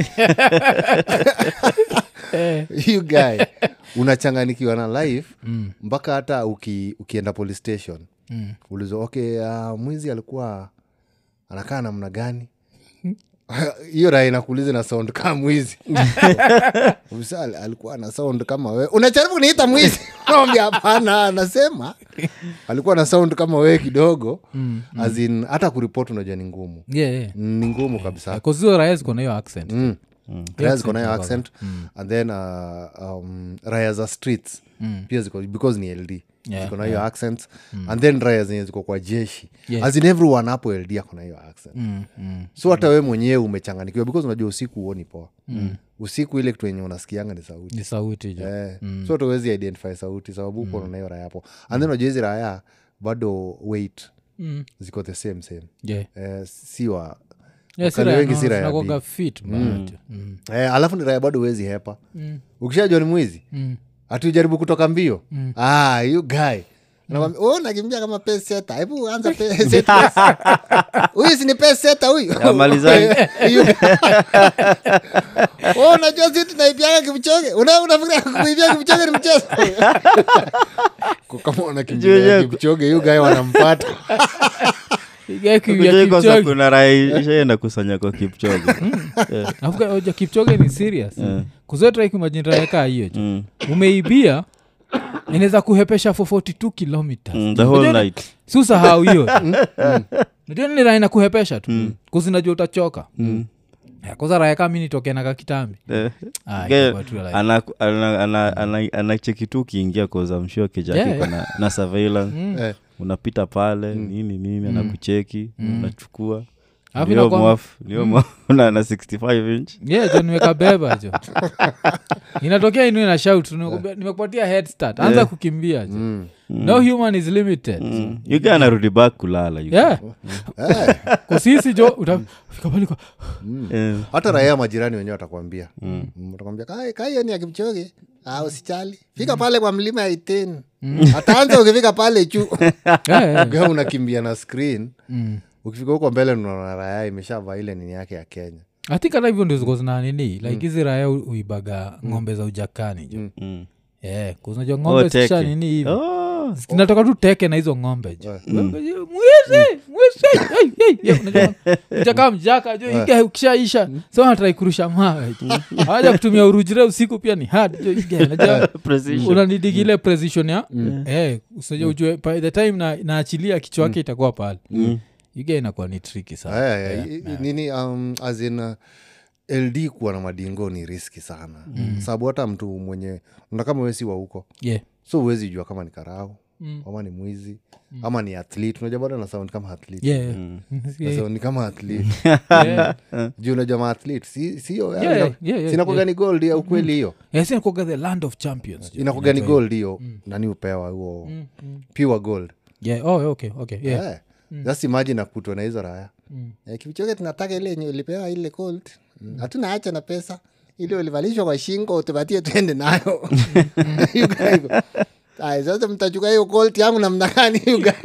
you guy unachanganikiwa na life mpaka hata uki, ukienda police station mm. ulizo okay uh, mwizi alikuwa anakaa namna gani hiyo raha inakuuliza na sound kama mwizi Ofisa al- alikuwa na sound kama wewe unajaribu kuniita mwizi naambia hapana anasema alikuwa na sound kama wewe kidogo mm, as in hata kuripoti unajua ni ngumu Yeah, yeah. ni ngumu kabisa kuzio raya ziko na hiyo accent mm. raya ziko nayo accent accent and then uh, um, raya za streets pia ziko because ni ld Yeah, ziko na hiyo accent and then raya zenye ziko kwa jeshi Yeah. as in everyone hapo ld ako na hiyo accent Mm, mm. so hata we mwenyewe umechanganikiwa because unajua usiku huoni poa usiku ile kitu enye unasikianga ni sauti ni sauti jo eh. so hata huwezi identify sauti sababu uko mm. nayo raya hapo and then unajua hizi raya bado weight Mm. ziko the same same Yeah. eh, si wa Yeah, si wakali raya wengi no, si raya zinakuwaga big. fit bana jo. Mm. eh, alafu ni raya bado huwezi hepa Mm. ukishajua ni mwizi Mm. hatujaribu kutoka mbio ah, you guy Anakwambia, "Oh, nakimbia kama peseta hebu anza peseta huyu si ni peseta huyu Amalizani. You- Oh, unajua si tunaibiaga kimchoge Una- unafikiria kuibia kimchoge ni mchezo Kwa kama unakimbia Juu- kimchoge yu gae wanampata Iga kuibia Kujua ikosa Kipchoge. kuna raha ishaenda kusanya kwa kipchoge Alafu ka- oja kipchoge ni serious kuzotraikimajinraekaa hiyo jo Mm, umeibia inaweza kuhepesha for 42 kilometers mm, the whole Unajua ni- night si usahau hiyo najua nini raha inakuhepesha tu kuzinajua utachoka Eh, kwanza raha kama mi nitoke na kakitambi Eh, Ah, ge- itakuwa tu like- ana- ana- ana- ana- anacheki tu ukiingia kozamshua kijake Yeah, yeah, na, na surveillance Eh, unapita pale nini nini anakucheki unachukua Alafu Ndio inakuwa- mwafu, ndio mwafu, na na 65 inch yeah jo nimeka beba jo inatokea inu ina shout nimekuambia- nimekupatia head start anza Yeah. kukimbia jo mm. no human is limited Mm. yuga anarudi back kulala you yeah Eh, kusisi jo utafika pale kwa Eh, hata raia majirani wenyewe watakwambia Mm, watakwambia "Kai- kai hiyo ni ya kimchoge ah, usichali fika pale kwa mlima ya iteni ataanza ukifika pale chu Yeah, yeah. Ukiwa unakimbia na screen Mm. ukifika huko mbele unaona raya imeshavaa ile nini yake ya kenya I think hata hivyo ndio ziko zina nini like hizi raya u- uibaga ng'ombe za ujakani jo mm. yeah, kuzinajua Oh, ng'ombe teke. zikisha nini hivi Oh, kinatoka tu teke na hizo ng'ombe jo mwezi mwezi ujaka mjaka jo iga ukishaisha so natrai kurusha mawe jo aja kutumia urujire usiku pia ni hard jo iga najua precision. unanidigile precision ya eh, usije ujue by the time na, naachilia kichwa yake itakuwa pale Mm. iga inakuwa ni triki sana Aya, ya, i- i- nini um, as in, uh, ld kuwa na madingo ni riski sana mm. sababu hata mtu mwenye na kama wesi wa huko yeah. so huwezi jua kama ni karau Mm. ama ni mwizi ama ni athlete unajua bado na sound kama athlete Yeah. Na Yeah. sound ni kama athlete Yeah. juu unajua ma athlete si, sio Yeah, yeah, yeah, yeah, sinakuga ni gold ya ukweli hiyo Yes, inakuwaga the land of champions jo. inakuga ni Inaitwa gold hiyo nani upewa huo Mm, mm. pure gold Yeah, oh, okay, okay, yeah. yeah. just imagine akutwa na hizo raya Eh, kivichoke tunataka ile yenye ulipewa ile gold Mm. hatuna hacha na pesa ile ulivalishwa kwa shingo utupatie twende nayo You guys go, "Aya, sasa mtachukua hiyo gold yangu namna gani you guys?"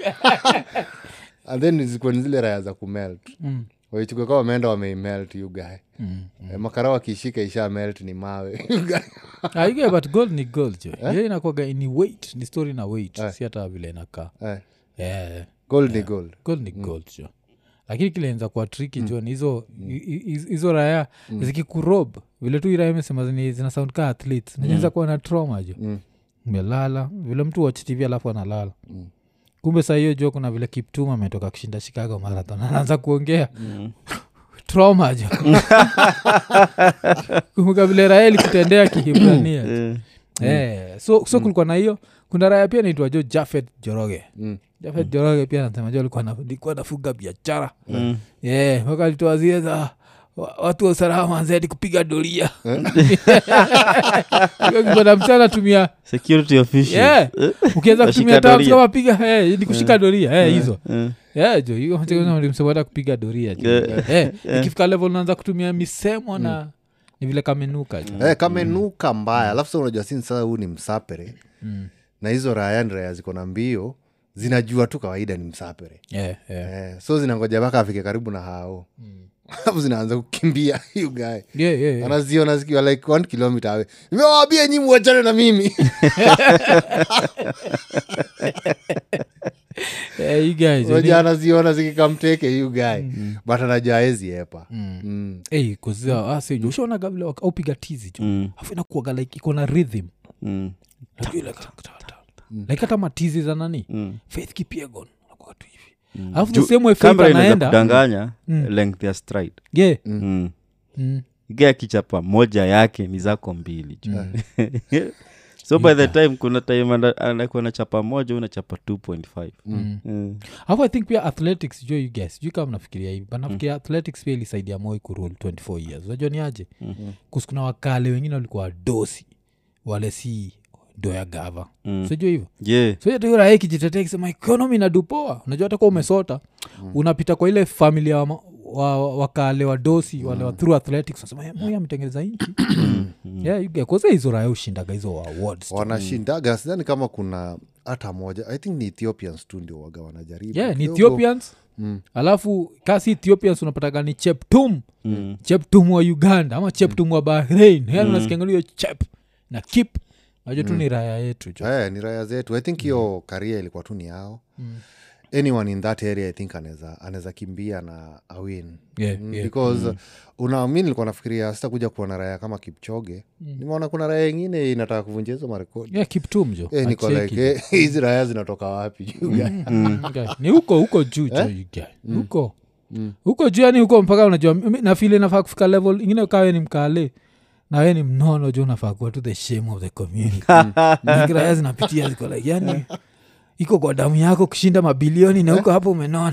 and then zikuwa ni zile raya za kumelt Mm. waichukua kama wameenda wameimelt you guy Mm. Eh, makara wakishika isha melt ni mawe You guy. Ah, you get, but gold ni gold jo Hiyo inakwaga ni weight ni story na weight si hata vile inakaa Eh, yeah. gold ni gold gold ni gold jo lakini kilenza kuwa triki jo ni hizo hi- hi- hizo raya zikikurob vile tu iraya imesema zini- zina sound ka athletes naeza kuwa na trauma jo Mm. melala vile mtu watch tv alafu analala kumbe saa hiyo jo kuna vile kiptum ametoka kushinda chicago marathon anaanza kuongea trauma jo kumbuka vile raya ilikutendea kihibrania jo. Eh, Eh, so, so kulikuwa na hiyo kuna raya pia naitwa jo jafet joroge Mm. jafet joroge pia nasema jo alikuwa na- alikuwa nafuga biashara mm. yeah, mpaka alitoa zile za wa- watu wa usalama zaidi kupiga doria na mchana tumia security official yeah. ukiweza kutumia Washika terms doria. kama piga eh, ni kushika doria eh, hizo Eh, Yeah, jo hiyo msemata kupiga doria jo Yeah. Eh, ikifika level unaanza kutumia misemo na ni vile kamenuka jo Eh, kamenuka mbaya alafu sa unajua sini sasa huu ni msapere Mm. na hizo raya ni raya ziko na mbio zinajua tu kawaida ni msapere yeah, yeah. eh, so zinangoja mpaka afike karibu na hao alafu zinaanza kukimbia you guy Yeah, yeah, yeah. anaziona zikiwa like one kilometer awe nimewambia nyi muachane na mimi Eh, you guys, you moja anaziona zikikamteke you guy but anajua aezi epa Mm. hey, kuzia asejo ushaonaga vile wak- aupiga tizi jo mm, afu inakuaga like iko na rhythm mm, Like, like, like hata matizi za nani mm. faith kipiegon nakuaga tu hivi alafu the Ju- same way faith kamera inaweza anaenda kudanganya length ya stride yeah mm. mm. iga kichapa moja yake ni zako mbili ju so by the time kuna time ana- anakuwa na chapa moja unachapa 2.5 Mm. alafu i think pia athletics jo you guess sijui kama mnafikiria hivi but nafikiria athletics pia ilisaidia moi kurule 24 years unajua ni aje mm-hmm. kusikuna wakale wengine walikuwa dosi wale si doya gava mm. sijua hivyo yeah so hata hiyo raha ikijitetea ikisema ekonomi inadupoa unajua hata kuwa umesota unapita kwa ile familia wa, ma- wa, wakale wa dosi wale wa through athletics wasema "Eh, moi ametengeneza nchi yeah, you get- 'cause hizo raya ushindaga hizo wa awards wanashindaga sidhani kama kuna hata moja i think ni ethiopians tu ndio waga wanajaribu yeah, ni Kidogo. ethiopians alafu kasi ethiopians unapataga ni cheptum Mm. cheptum wa uganda ama cheptum wa bahrain yani unasikiangalia chep na kip najua tu ni raya yetu jo Eh, ni raya zetu i think hiyo karia ilikuwa tu ni yao anyone in that area i think anaweza anaweza kimbia na awin Yeah, Mm, yeah. because una mi nilikuwa nafikiria sitakuja kuona raya kama kipchoge nimeona kuna raya ingine inataka kuvunja hizo marekodi yeah, kiptum jo Eh, niko Acheki. like eh, hizi raya zinatoka wapi juu gani? Okay. ni huko huko juu jo you guy. huko huko juu yani huko mpaka unajua mi- nafili nafaa kufika level ingine ukawe ni mkale na we ni mnono juu unafaa kuwa to the shame of the community kiraya zinapitia ziko like yani iko kwa damu yako kushinda mabilioni na huko hapo umenona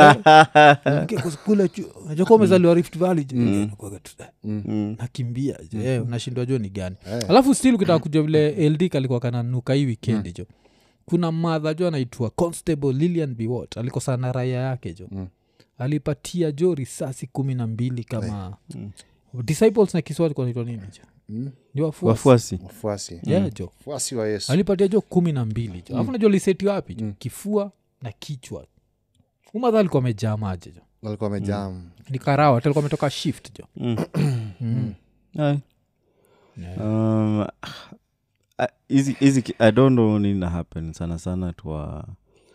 kule najoka umezaliwa rift valley jo. Unakuwaga tu, eh, nakimbia jo. Eh, unashindwa jo ni gani alafu still ukitaka kujua vile ld kalikuwa kananuka hii wikendi jo kuna madha jo anaitwa constable lilian biwot alikosana na raia yake jo alipatia jo risasi kumi na mbili kama disciples na kiswahili kwa naitwa nini jo ni wafuasi wafuasi wafuasi yeah, jo wafuasi wa yesu alipatia jo kumi na mbili jo alafu najua liseti wapi jo kifua na kichwa umadha alikuwa amejaa maji jo walikuwa wamejam ni karawa talikuwa ametoka shift jo Aye. Um, ah, hizi hizi ki- i don't know nini na happen sana sana twa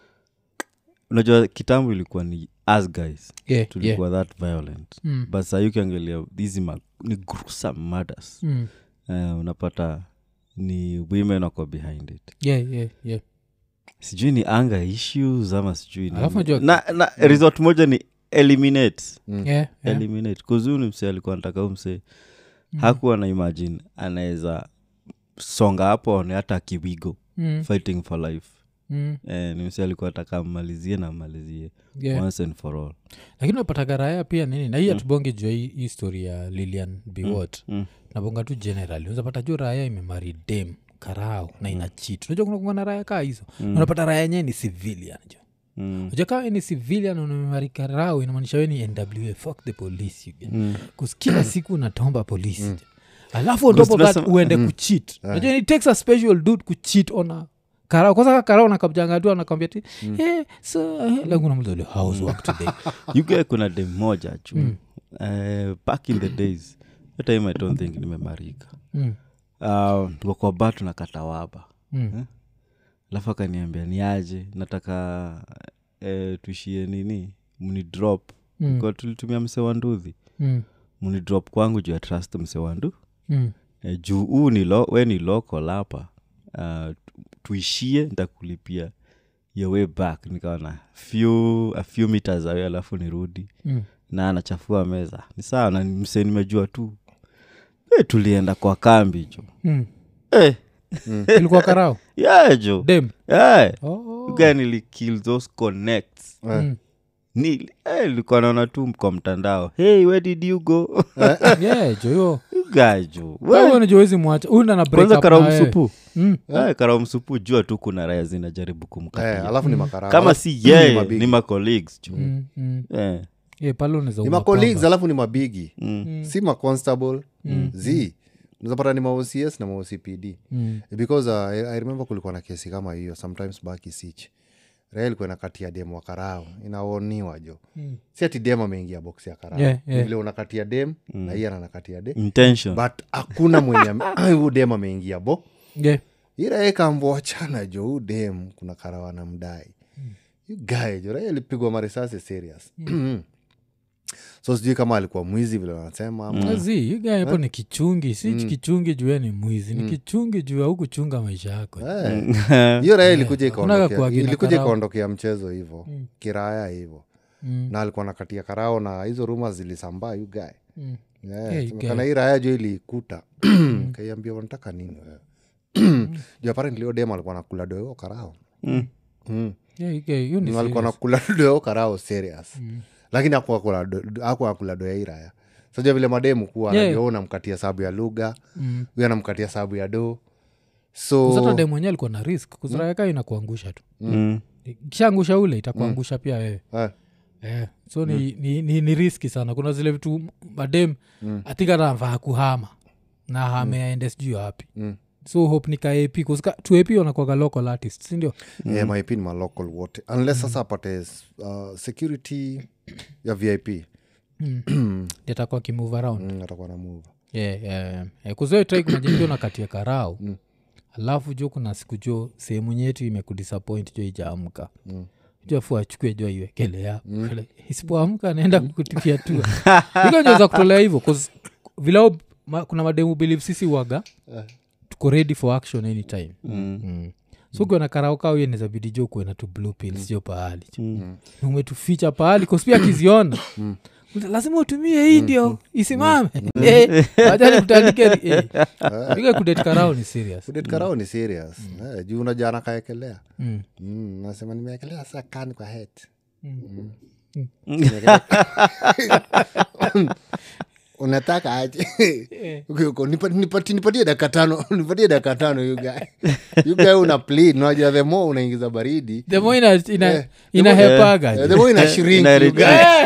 unajua kitambo ilikuwa ni as guys yeah, yeah. tulikuwa that violent Mm. but saa hii ukiangalia hizi ma- ni gruesome murders Mm. uh, unapata ni women wako behind it yeah, yeah, yeah. sijui ni anger issues ama sijui ni- Alafu najua- na, na resort moja ni eliminate Yeah, yeah. eliminate kuzuu ni msee alikuwa nataka huu msee hakuwa na imagine anaweza songa hapo aone hata kiwigo Mm, fighting for life mm, eh, ni msee alikuwa ataka ammalizie na ammalizie yeah. once and for all lakini unapataga raya pia nini na hii atubonge jua hii hii story ya lilian biwot mm. nabonga tu generally unapata juu raya imemari dem karao na ina chit unajua kuna kuanga na raya kaa hizo unapata raya yenyewe ni civilian jo Mm. unajua kama we ni civilian unamemari karao inamaanisha we ni nwa fuck the police you get. Mm. 'Cause kila siku unatomba polisi jo. alafu on top of that tunasema- uende kuchit unajua it takes a special dude kuchit ona karao kwanza karao nakabjanga tu anakwambia ti hey, so eh, like unamulizali house work today you get kuna dem moja chu eh, back in the days hiyo time i don't think nimemarika mm. uh, tuko kwa ba tunakata waba Mm. alafu akaniambia ni aje nataka eh, tuishie nini mni drop Mm. Kwa tulitumia mse wa nduthi Mm. mni drop kwangu juu ya trust mse wa ndu Mm. eh, juu huu ni lo, we ni local hapa uh, tuishie ntakulipia your way back nikaona few, a few meters away alafu nirudi Mm. na anachafua meza ni sawa na mse nimejua tu e, tulienda kwa kambi jo Mm. e, ilikuwa karao yeah, jo dem yeah. oh. Guy nilikill those connects Mm. Nili- eh, nilikuwa naona tu kwa mtandao hey where did you go yeah joyo Guy jo We- unajoezi mwacha unda na break kwanza up karao na wewe. msupu Mm. Eh, karao msupu jua tu kuna raya zinajaribu eh, kumkatia alafu ni makarao kama Alafu si ni yeye mabigi. ni macolleagues jo Mm. Mm. Eh, Yeah, pale unaweza ni uma macolleagues kwamba. alafu ni mabigi mm, si maconstable z unazapata ni maocs na maocpd Mm. because uh, I, i remember kulikuwa na kesi kama hiyo sometimes back isich raha ilikuwa inakatia dem wa karao inaoniwa jo Mm. si ati dem ameingia box ya karao Yeah, Ni yeah. vile unakatia dem na hiye ananakatia dem intention but hakuna mwenye ame- huu dem ameingia bo Yeah. iraekambwachana jo huu dem kuna karawana mdai you guy jo raia alipigwa marisasi serious so sijui kama alikuwa mwizi vile wanasema ama Azi, you guy hapo ni kichungi si kichungi juu yeye ni mwizi ni kichungi juu au kuchunga maisha yako Eh. hiyo raya ilikuja Hakunaga ikaondokea kuagina ilikuja karao. ikaondokea mchezo hivo kiraya hivo Mm. na alikuwa nakatia karao na hizo ruma zilisambaa you guy Mm. Yeah, Yeah, you semekana hii raya jo iliikuta kaiambia wanataka nini wewe juu apparently hiyo dem alikuwa nakula doeo karao Mm. mm. Yeah, you guy, you ni alikuwa serious. nakula doeo karao serious lakini aku akula doea iraya sajua vile mademu kuwa Yeah. yeah. unamkatia sababu ya lugha Mm. huyu anamkatia sababu ya do Kuzata so dem mwenyewe alikuwa na risk kuzirayaka inakuangusha tu Mm. kishaangusha ule itakuangusha pia wewe eh, Eh, so ni, ni, ni, ni riski sana kuna zile vitu madem mm. athink hata anafaa kuhama na hame aende sijui wapi Mm. so hope ni kaap tuap wanakwaga local artist sindio yeah, my pin ma local wote unless sasa apate uh, security ya vip atakuwa kimove around mm, atakuwa na move yeah, yeah, yeah. kuzoetrai kunajengio na kati ya karao alafu jo kuna siku jo sehemu nyetu imekudisappoint jo ijaamka mm jo afu achukue jo aiwekelea mm. isipoamka anaenda kutipia tua ikonjeza kutolea hivyo 'cause vilao ma, kuna mademu believe sisi waga tuko ready for action anytime Mm. mm. so ukiwa na karaokao yenezabidi jo kuena tu blue pills jo pahali mm. umetuficha pahali kospia akiziona uta- lazima utumie hii ndio isimame Eh, wacha nikutandike ri- eh. Piga kudate karao ni serious kudet karao ni serious eh, juu unajua nakaekelea Mm. mm, nasema nimeekelea saa kani kwa het unataka aje Uko- uko, nipa- nipati- nipatie dakika tano nipatie dakika tano yugae yugae una plead unajua the more unaingiza baridi the more ina, ina, Eh, inahepaga eh, the more ina shrink ina- you guy.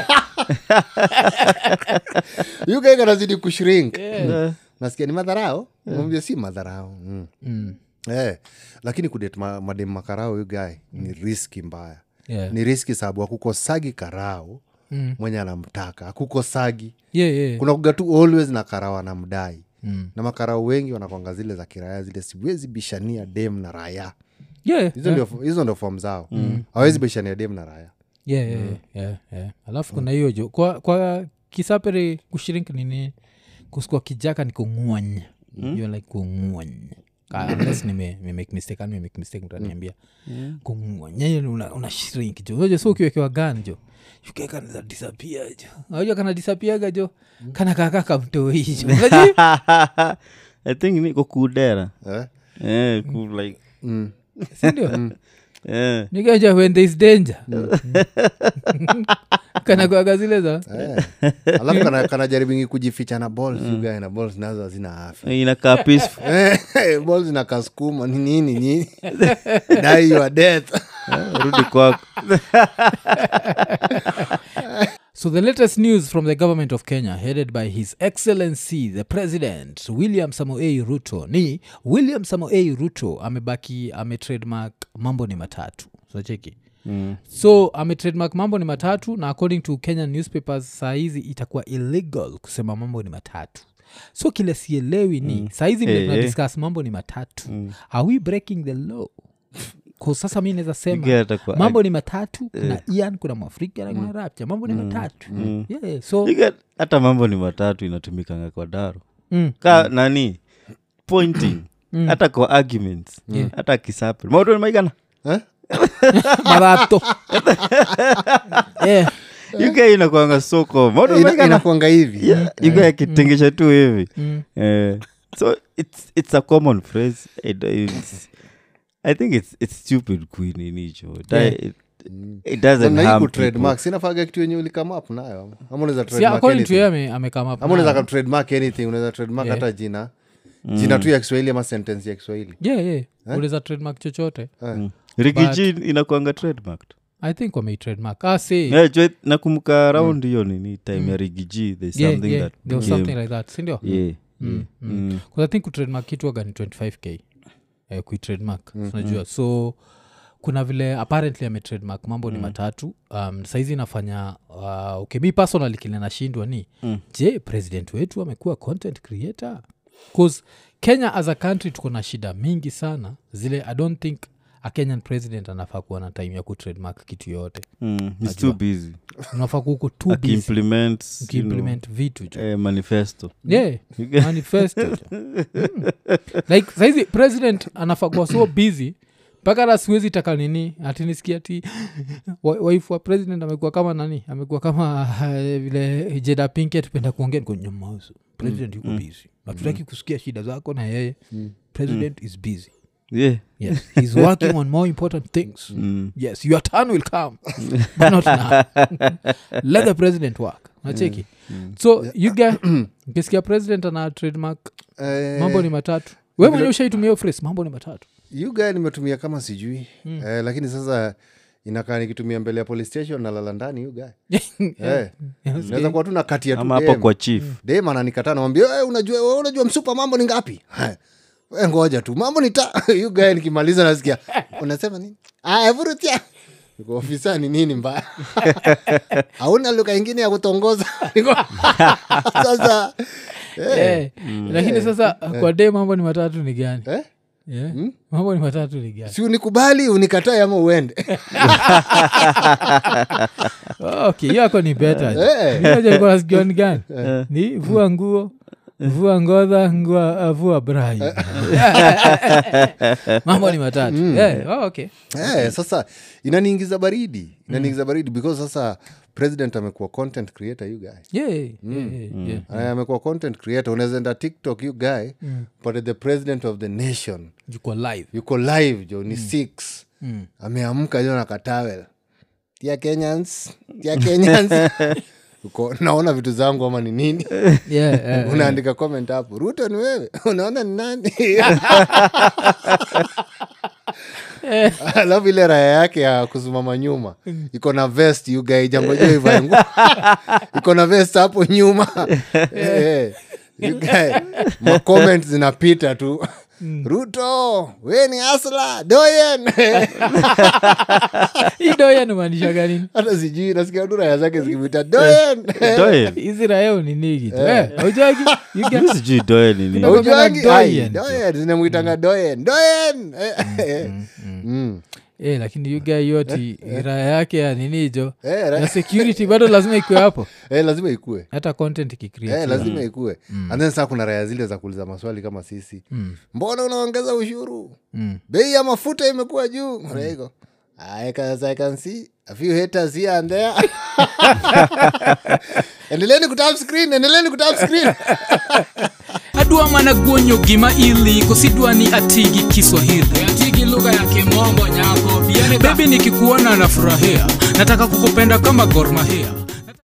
You guy kanazidi kushrink nasikia ni madharao mwambia si madharao mm. Mm. eh, lakini kudet ma, madem makarao yugae ni riski mbaya Yeah. ni riski sababu akukosagi karao Mm. mwenye anamtaka akukosagi Yeah, yeah. kuna kuga tu always na karao anamdai Mm. na makarao wengi wanakwanga zile za kiraya zile siwezi bishania dem na raya Yeah, hizo yeah. ndio hizo ndio fom zao hawezi bishania dem na raya Yeah, yeah, yeah, yeah. alafu kuna hiyo jo kwa, kwa kisapere kushiriki nini kuskua kijaka ni kungwany mm. like kungwany unless nime nime make mistake ani make mistake mtaniambia kungwany una, una shrink jo unajua so ukiwekewa gan jo ukekanaza disapia jo unajua kana disapiaga jo kana kakaka mtoi jo Unajua? i think niko kudera eh? eh, ku like mm. sindio eh. nikaja when there is danger kana kwaga zile za Eh. alafu kana, kana jaribingi kujificha na balls mm. guy na balls nazo hazina afya inakaa peaceful Eh, balls na kasukuma ni nini nini die your death rudi kwako So, the latest news from the government of Kenya, headed by His Excellency the President William Samoei Ruto, ni William Samoei Ruto amebaki ametrademark mambo ni matatu so cheki mm. so ametrademark mambo ni matatu na according to kenyan newspapers saa hizi itakuwa illegal kusema mambo ni matatu so kile sielewi ni mm. saa hizi vile Eh, eh. tunadiscuss mambo ni matatu mm. are we breaking the law 'Cause sasa mi naweza sema Get atakuwa- mambo ni matatu kuna ian kuna mwafrika na kuna rapcha mambo ni matatu yeah, so You get- hata mambo ni matatu inatumikanga kwa daro mm, ka nani pointing hata kwa arguments Yeah. hata kisape mauto maigana eh? marato yeah. yuga inakwanga soko mauto Ina- maigana inakuanga hivi yuga akitengesha tu hivi Mm. Eh, so it's, it's a common phrase it, it's, i think it's, it's stupid kuininicho Yeah. it, it doesn't harm people. trademark sinafaga kitu yenye ulikamap nayo ama unaweza See, trademark according to anything. yeye ame- amekama up ama unaweza nayo. ka trademark anything unaweza trademark Yeah. hata jina jina tu ya kiswahili ama sentence ya kiswahili yeah, yeah. unaweza trademark chochote Eh. rigiji inakwanga trademarked i think wamei trademark ah, see. yeah, jwe, nakumbuka round hiyo nini time ya rigiji there's yeah, something yeah. that there was became- something like that sindio yeah, Mm, yeah. mm. Mm. 'Cause i think kutrademark kitu aga ni 25k eh, kuitrademark unajua so kuna vile apparently ametrademark mambo ni matatu um, saizi inafanya uh, okay mi personally kile nashindwa ni Mm. je president wetu amekuwa content creator bcause kenya as a country tuko na shida mingi sana zile i don't think a kenyan president anafaa kuwa na time ya kutrademark kitu yoyote Mm. He's too busy unafaa kuuko too busy akiimplement you know, ukiimplement vitu jo eh, manifesto yeah manifesto jo. mm. like saizi president anafagua so busy mpaka hata siwezi taka nini atinisikia ti wa- waifu wa president amekuwa kama nani amekuwa kama uh, vile jeda pinke tupenda kuongea niko nyamazo president yuko busy hatutaki kusikia shida zako na yeye president is busy yeah yes he's working on more important things mm. yes your turn will come but not now let the president work nacheki so you get ukisikia president ana trademark Eh, mambo ni matatu we mwenyewe ushaitumia hiyo phrase mambo ni matatu you guy nimetumia kama sijui eh, lakini sasa inakaa nikitumia mbele ya police station nalala ndani you guy Eh, naweza kuwa tu na kati ya tu ama hapo dem. kwa chief dem ananikataa namwambia "Eh, unajua wewe unajua msupa mambo ni ngapi we ngoja tu mambo ni ta you guy nikimaliza nasikia unasema nini aya vurutia Niko, ofisa ni nini mbaya hauna lugha ingine ya kutongoza Niko, sasa eh, Eh, lakini sasa kwa de mambo ni matatu ni gani eh, Yeah. mambo ni matatu ni gani si unikubali unikatae ama uende Oh, okay hiyo yako ni beta Eh. nasikia ni gani ni vua nguo vua ngodha ngua, uh, vua brai mambo ni matatu Eh, oh, okay eh, sasa inaniingiza baridi inaniingiza baridi because sasa president amekuwa content creator you guy yeah, yeah, yeah, yeah. Eh, amekuwa content creator unaweza enda tiktok you guy but the president of the nation Yuko live yuko live jo ni six ameamka jo na katawel tia kenyans tia kenyans Uko, naona vitu zangu ama ni nini yeah, yeah. unaandika comment hapo ruto ni wewe unaona ni nani alafu ile raya yake ya kusimama nyuma iko na vest yugai jangojo ivaengu iko na vest hapo nyuma Eh, you guy, macomment zinapita tu ruto we ni asla doyen idoya nimaanisha ganini hata sijui nasikia tu raya zake zikipita doyen Doyen. hizi raeo ni nigi tu Eh, haujagi You get- Mi sijui doe ni nini Kuna- Haujuangi? Doyen. Ai, doyen zinamwitanga doyen doyen Eh, eh. Mm. Eh, lakini yuga yoti raya yake ya ninijo Eh, ra- na security bado lazima ikue hapo eh, lazima ikue hata content ikicreate Eh, lazima ikue and then saa kuna raya zile za kuuliza maswali kama sisi mbona unaongeza ushuru Mm. bei ya mafuta imekuwa juu Raiko, I can, I can see a few haters here and there endeleeni kutap screen endeleeni kutap screen adwa mana guonyo gima ili kosidwa ni atigi kiswahili atigi lugha ya kimombo nyako bebi nikikuona nafurahia nataka kukupenda kama gormahia